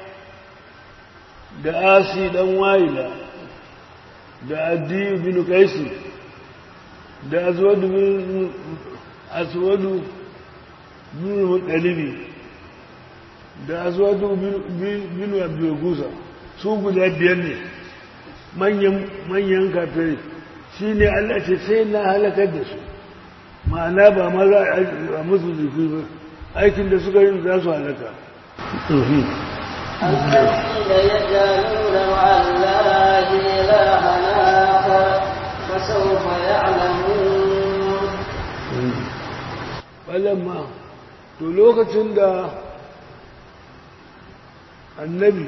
da asi dan wa'ila da addiyu bin kaisi da azwadu bin aswadu bin mutalibi da azwadu bin abdulgusa su guda biyar ne manyan manyan kafirai shi ne Allah ce sai na halakar da su ma'ana ba ma za a musu jiki ba aikin da suka yi za su halaka الذين يجعلون مع الله إلها آخر فسوف يعلمون falamma to lokacin da annabi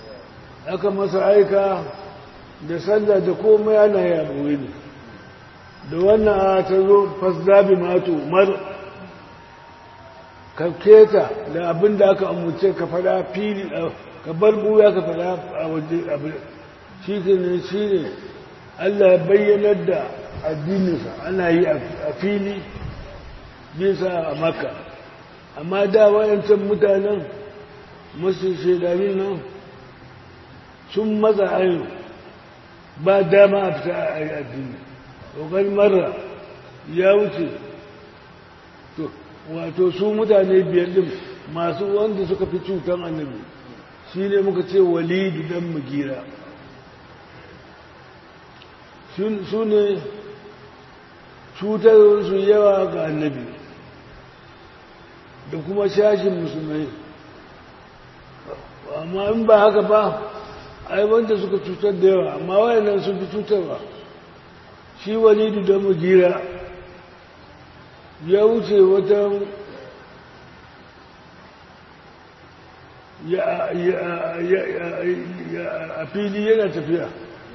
aka masa aika da sallah da komai ana yaboye ne da wannan ta zo fasdabi mato mar ka keta da abin da aka amince ka fada fili ka bar buya ka fada a waje abin shi ne shi ne Allah ya bayyanar da addininsa ana yi a fili bisa a maka amma da wayancan mutanen masu shaidanin nan sun matsa ayo ba dama a fita a yi addini ƙoƙari mara ya wuce wato su mutane biyar din masu wanda suka fi cutar annabi shi ne muka ce walidu dan mugira su ne cutarwarsu yawa ga annabi da kuma shashin musulmai amma in ba haka ba ai wanda suka cutar da yawa amma wayannan sun fi cutarwa shi walidu da mugira ya wuce wata a fili yana tafiya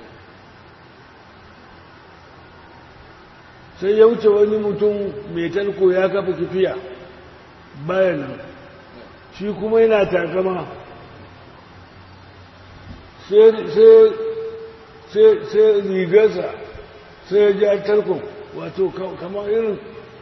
sai ya wuce wani mutum mai talko ya kafa kifiya bayan shi kuma yana takama sai rigarsa sai ya ja tarkon wato kama irin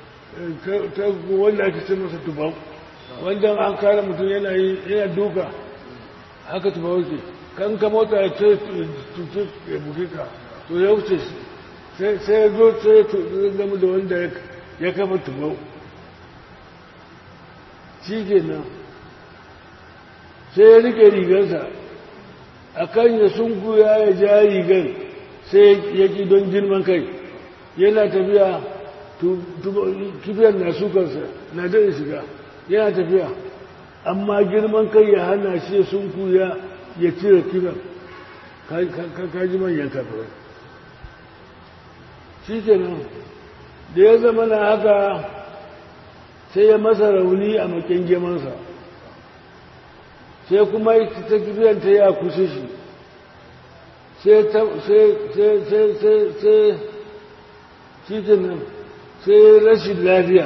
wanda ake ce masa tubau wanda an kare mutum yana yana duka haka tubau ke kan ka mota ya ce tutu ya buke ka to ya wuce shi sai ya zo sai ya gama da wanda ya kafa tubau shi ke nan sai ya rike rigarsa a kan ya sunkuya ya ja rigar sai ya ki don girman kai yana tafiya kifiyar na sukarsa na daɗa shiga yana tafiya amma girman kai ya hana shi ya sunkuya ya cire kifiyar kaji manyan kafirai shi kenan da ya zama na haka sai ya masa rauni a makin gemansa sai kuma ta kifiyar ta ya kushe shi sai shi kenan sai rashin lafiya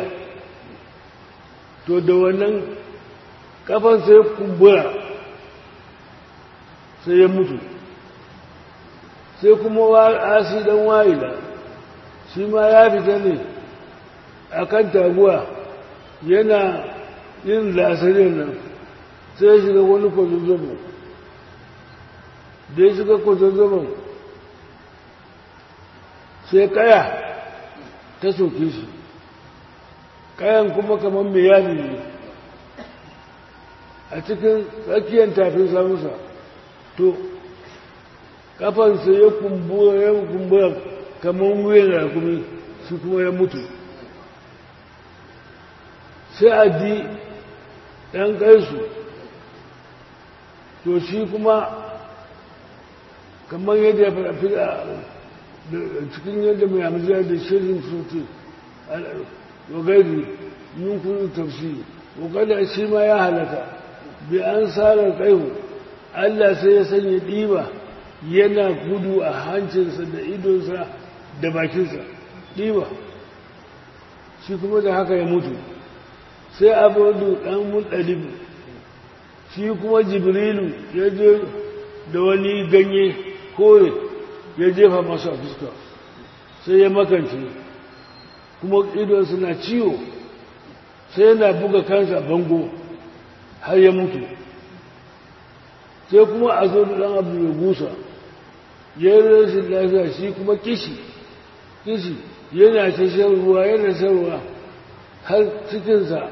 to da wannan kafan sai kumbura sai ya mutu sai kuma asi dan wa'ila shi ma ya fita ne a kan taguwa yana yin lasarin nan sai ya shiga wani kwazozzabo da ya shiga kwazozzabon sai kaya ta soke shi kayan kuma kamar mai yadi ne a cikin tsakiyar tafin samusa to kafansa ya kumbura ya kumbura kamar wuyan rakumi shi kuma ya mutu sai a di ɗan kaisu to shi kuma kamar yadda ya fi cikin yadda mai hamziya da shirin suti wagari yin kudu tafsiri wakada shi ma ya halaka bi an sarar kaihu allah sai ya sanya ɗiba yana gudu a hancinsa da idonsa da bakinsa ɗiba shi kuma da haka ya mutu sai abudu ɗan muɗalibu shi kuma jibrilu ya je da wani ganye kore ya jefa masa a fuska sai ya makance kuma idonsa na ciwo sai yana buga kansa bango har ya mutu sai kuma a zo da ɗan abu ya gusa ya yi rashin lafiya shi kuma kishi kishi yana ta shan ruwa yana shan ruwa har cikinsa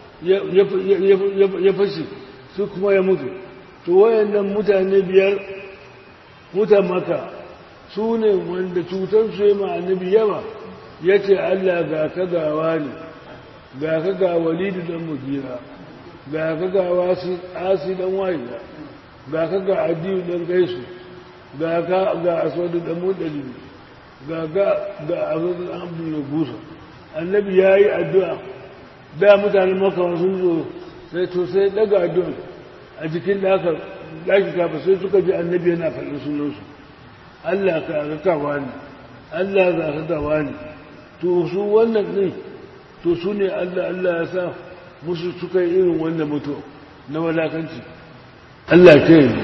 ya fashe su kuma ya mutu to wayannan mutane biyar mutan maka su ne wanda cutar su yi ma annabi yawa ya ce Allah ga ka gawa ne ga ka ga walidu dan mugira ga ka ga wasi asi dan wahida ga ka ga adiyu dan gaisu ga ka ga aswadu dan mudalibi ga ga ga aswadu dan abdul gusa annabi yayi addu'a da mutanen maka sun zo sai to sai daga addu'a a jikin daka daki kafa sai suka ji annabi yana faɗin sunansu Allah ka ga kawa ne Allah za ka gawa ne to su wannan ne to su ne Allah Allah ya sa musu suka yi irin wannan mutu na walakanci Allah ke yi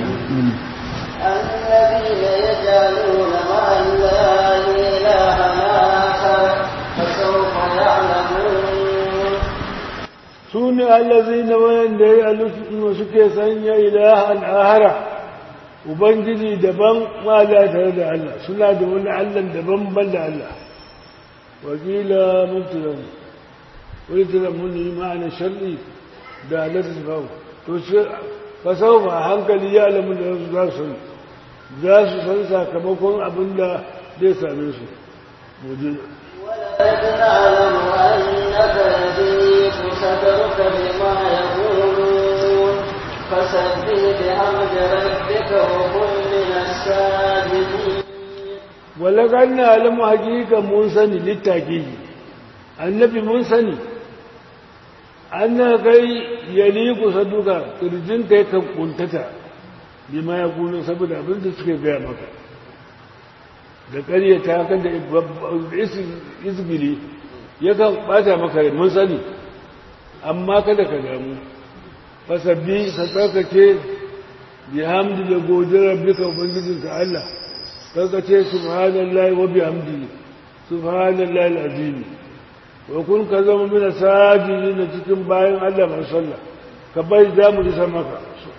الذين يجعلون مع الله إلها آخر فسوف يعلمون su ne allazi na wayanda ya alusu suke sanya ilahan ahara ubangiji daban ma da tare da Allah suna da wani Allah daban ban da Allah wakila mubtilan wani tilan mun yi ma'ana sharri da Allah ta kawo to shi fasau ba hankali ya alamu da za su za su san sakamakon abin da zai same su wajen ولقد نعلم أنك يضيق صدرك بما يقولون فسبح بحمد ربك وكن من الساجدين walaƙar na alamu hakika mun sani littaki annabi mun sani an na kai yali kusa duka ƙirjin kai kan kuntata bima ya kuno saboda abin da suke gaya maka da ƙaryata kan da izgili yakan ɓata maka rai mun sani amma kada ka damu fasabbi ka tsarkake bihamdi da godiyar rabbika ubangijinka Allah kaga subhanallahi wa bihamdihi subhanallahi alazim wa kun ka zama mina sajidin cikin bayan Allah mai sallah ka bai da mu isa maka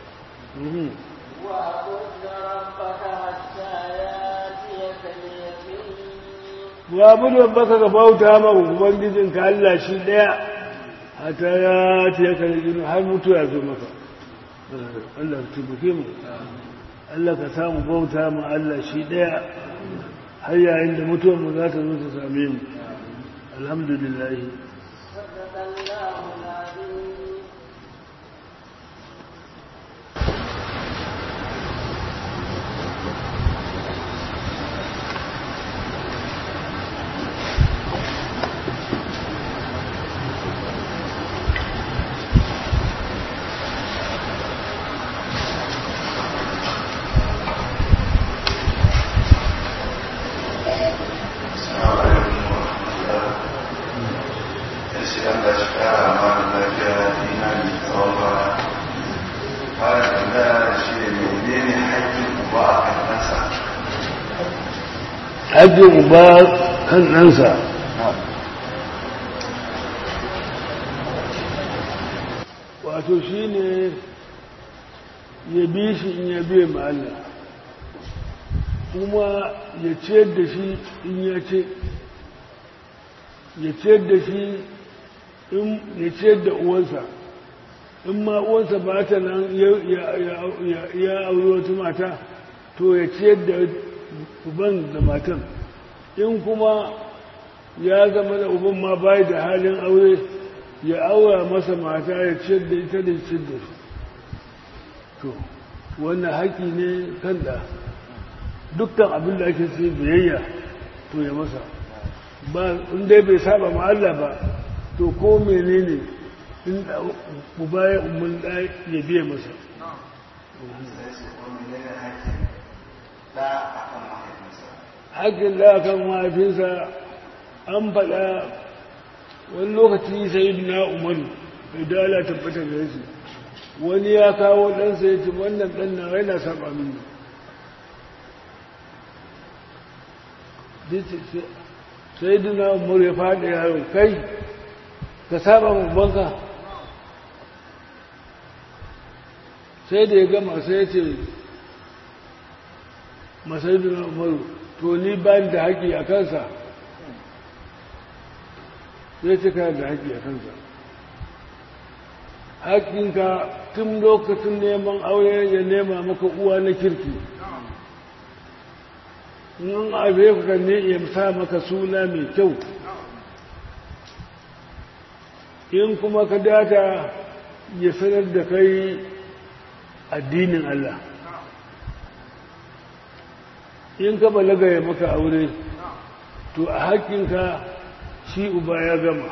واعبد ربك حتى ياتيك اليقين wa abudu rabbaka ka bauta ma ubangijin ka Allah shi daya hata ya ce ka yi har mutu ya zo maka Allah ka tubuke mu Allah ka samu bauta ma Allah shi daya har yayin da mutuwar mu za ta zo ta same mu alhamdulillah صدق الله العظيم haƙƙin uba kan ɗansa wato shi ne ya bi shi in ya biya ma Allah kuma ya ciyar da shi in ya ce ya ciyar da shi in ya ciyar da uwansa in ma uwansa ba ta nan ya auri wata mata to ya ciyar da uban da matan in kuma ya zama da uban ma bai da halin aure ya aura masa mata ya ciyar da ita da ciyar da su to wannan haƙi ne kan da dukkan abin da ake sai biyayya to ya masa ba in dai bai saba ma Allah ba to ko menene in uba ya umar da ya biya masa haƙƙin da kan mahaifinsa an faɗa wani lokaci sai na umaru mai dala tabbata ga shi wani ya kawo ɗansa ya ce wannan ɗan na raina saba mini sai duna umaru ya faɗi yaro kai ka saba banka sai da ya gama sai ya ce masai duna umaru to ni ba da haƙi a kansa sai ce kana da haƙi a kansa haƙinka tun lokacin neman aure ya nema maka uwa na kirki in abe ka ne ya sa maka suna mai kyau in kuma ka data ya sanar da kai addinin Allah in ka balaga ya maka aure to a haƙƙinka shi uba ya gama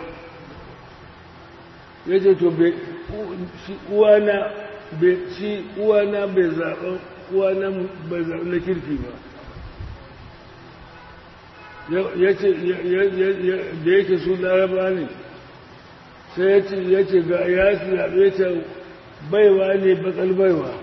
ya ce to shi uwana shi uwana bai zaɓa uwana bai zaɓa na kirki ba ya ce da yake su laraba ne sai ya ce ga ya zaɓe ta baiwa ne bakal baiwa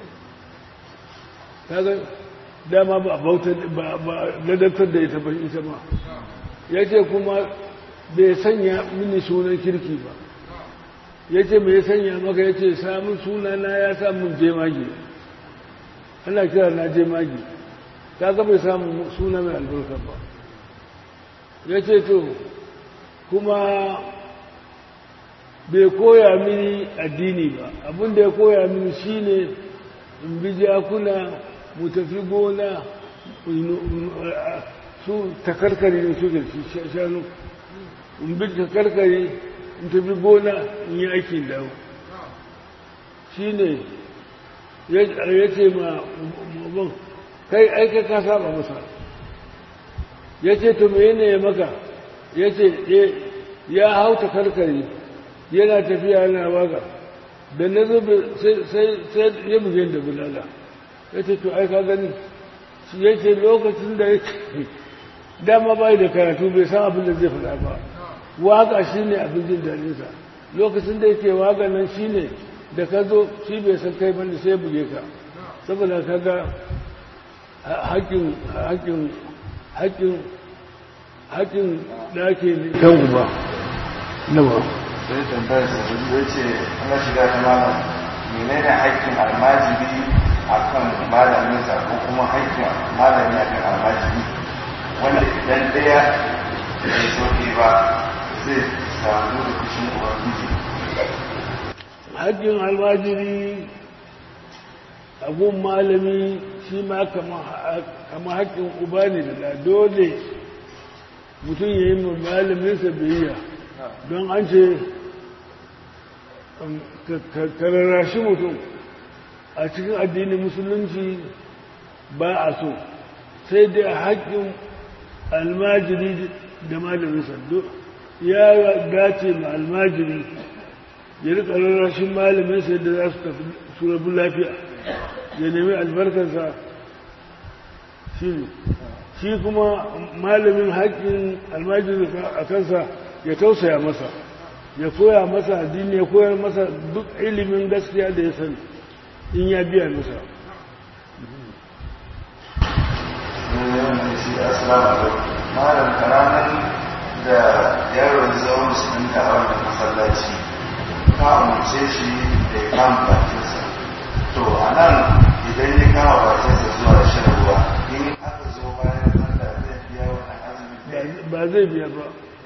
kaga dama ba bautar ba ladabtar da ita ba ita ma ya ce kuma bai sanya mini sunan kirki ba ya ce mai sanya maka ya ce samun sunana ya samun jemage ana kira na jemage kaga bai samun suna mai albarka ba ya ce to kuma bai koya mini addini ba abinda ya koya mini shine in bi jakuna mu tafi gona su takarkari ne suke shanu in bi takarkari in tafi gona in yi aikin dawo shi ne ya ce ma mabon kai aika ka saba masa ya ce to me ne maka ya ce ya hau takarkari yana tafiya yana waka da na zube sai ya buge da bulala ya ce to ai ka gani ya ce lokacin da ya dama bai da karatu bai san abin da zai faɗa ba waka shi ne abin jin daɗinsa lokacin da yake waka nan shi ne da ka zo shi bai san kai bane sai buge ka saboda ka ga haƙƙin haƙƙin haƙƙin haƙƙin da ake kan uba na ba sai tambayar sa ya ce ana shiga ta malam menene haƙƙin almajiri akan malaminsa ko kuma haƙƙin malami akan almajiri wanda idan ɗaya bai soke ba zai samu da kushin ubangiji haƙƙin almajiri abun malami shi ma kama haƙƙin uba ne da dole mutum ya yi ma malaminsa biyayya don an ce kararrashi mutum a cikin addinin musulunci ba a so sai dai haƙƙin almajiri da malaminsa ya dace ma almajiri ya rika rarrashin malaminsa yadda za su tafi su rabu lafiya ya nemi albarkarsa shi ne shi kuma malamin haƙƙin almajiri a kansa ya tausaya masa ya koya masa addini ya koyar masa duk ilimin gaskiya da ya sani in ya biya masa malam karanan da yaron zama musulunta a wannan masallaci ka umarce shi da ya kama bakinsa to a nan idan ya kama bakinsa zuwa shan ruwa in aka zo bayan sallah zai biya wannan azumi ba zai biya ba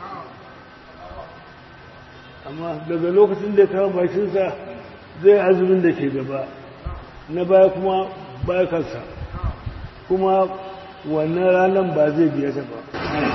amma daga lokacin da ya kama bakinsa zai azumin da ke gaba na baya kuma baya kansa kuma wannan ranar ba zai biya ta ba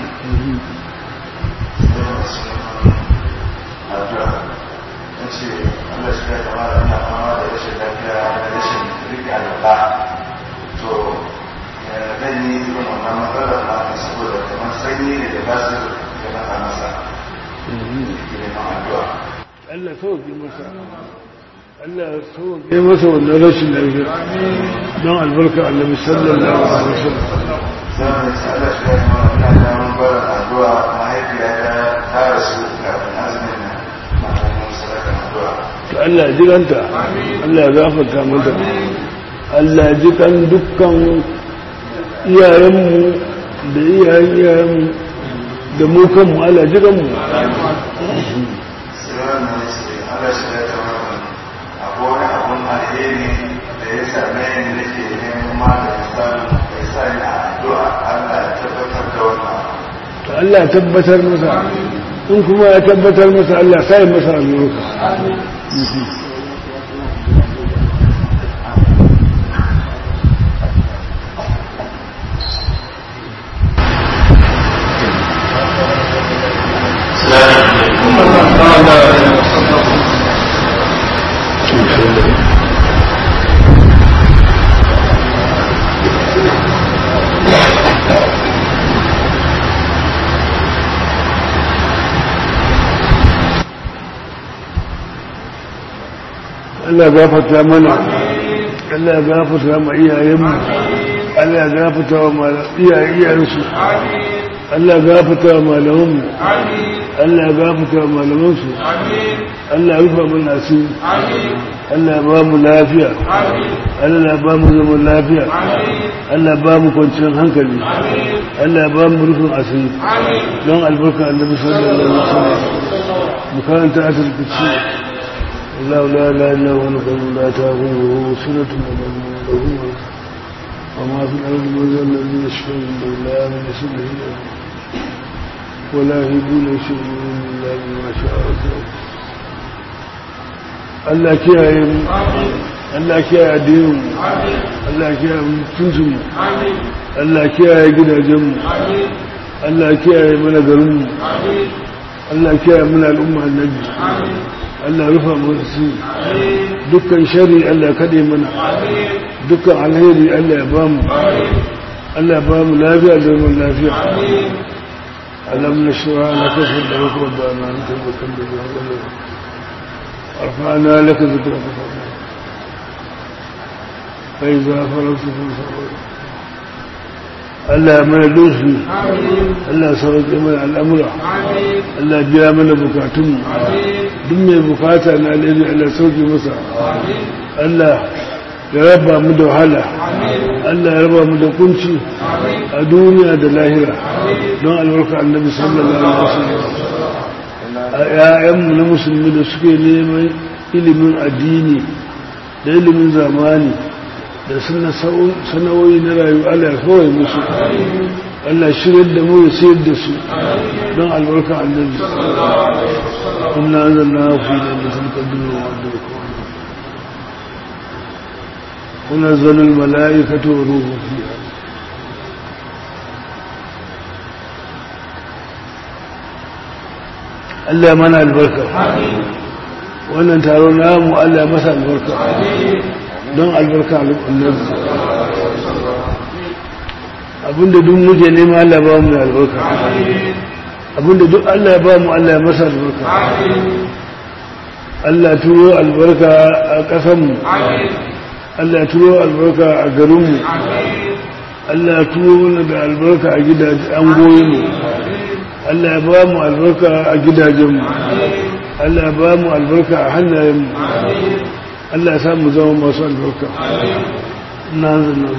ya ce Allah shi ya kama da ina fama da rashin lafiya da rashin rike alwala to zan yi irin wannan matsalar na saboda kamar sanyi ne da basu da na masa neman addu'a Allah sauke masa Allah sauke masa wannan rashin lafiya don albarka annabi sallallahu alaihi wasallam zan yi Allah shi ya kama ina damar barin addu'a mahaifiyata ta rasu kafin azumin nan ma'aikatan sadakar addu'a to Allah ya jiganta Allah ya gafarta mata Allah ya ji kan dukkan iyayenmu da iyayen iyayenmu da mu kanmu Allah ya ji kanmu sai wannan ce Allah shi ya kama akwai wani abun alheri da ya same ni nake neman maganin samun mai sa ni a addu'a Allah ya tabbatar da wannan to Allah ya tabbatar masa in kuma ya tabbatar masa Allah sai masa albarka Allah ya gafarta mana Allah ya gafarta ma iyayenmu Allah ya gafarta wa iyayen iyayensu Allah gafata wa malamanmu Amin. Allah gafata wa malamansu Amin. Allah rufa mana asiri Amin. Allah ba mu lafiya Amin. Allah ba mu zaman lafiya Amin. Allah ba mu kwanciyar hankali Amin. Allah ba mu rufin asiri Amin. don albarka annabi sallallahu alaihi wasallam mu karanta atul kursi Allah la ilaha illa huwa al-qayyum la ta'khudhuhu sinatun wa la nawm lahu wa ma fi al-ardi min dhal ladhi yashfa'u illa bi ismihi wa la yuhibuna shay'an illa bima sha'a Allah kiyaye mu Amin. Allah kiyaye addinin mu Amin. Allah kiyaye mutuncin mu Amin. Allah kiyaye gidajen mu Amin. Allah kiyaye mana garin mu Amin. Allah kiyaye mana al'umma annabi Amin. Allah rufa mana su Amin. dukkan shari Allah kade mana Amin. dukkan alheri Allah ya ba mu Amin. Allah ya ba mu lafiya da zaman lafiya Amin. alam nashra laka sadrak wa dana anta bakal bi hawla arfa'na laka zikraka fa iza faragta fansab Allah ya mana doshi Amin. Allah ya sauke mana al'amura Amin. Allah ya biya mana bukatunmu Amin. duk mai bukata na alheri Allah ya sauke masa Amin. Allah ya raba mu da wahala Amin. Allah ya raba mu da kunci Amin. a duniya da lahira Amin. don albarka annabi sallallahu alaihi wasallam a ƴaƴanmu na musulmi da suke neman ilimin addini da ilimin zamani da suna sana'o'i na rayuwa Allah ya kawai musu Allah shirar da mu ya sayar da su don albarka annabi inna anzalna fi lailatul qadr wa adrakum ونزل الملائكة وروح فيها Allah mana albarka wannan taron namu Allah masa albarka don albarka annabi abinda duk muke nema Allah ba mu da albarka abinda duk Allah ya ba mu Allah ya masa albarka Allah turo albarka a ƙasanmu Allah turo albarka a garinmu Allah turo mana da albarka a gidajen an goyinmu Allah ya ba mu albarka a gidajenmu Allah ya ba mu albarka a hannayenmu Allah ya samu zama masu albarka na zana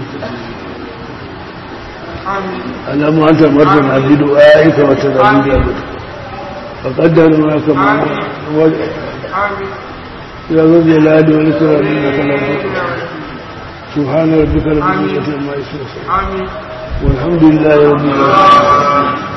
alamu an tamarta na bidu ayyuka wata ramin da mutu faƙaddar ma kama ya zo zai ladi wani kirarin na kalamu سبحان ربك رب العزة عما يصفون والحمد لله رب العالمين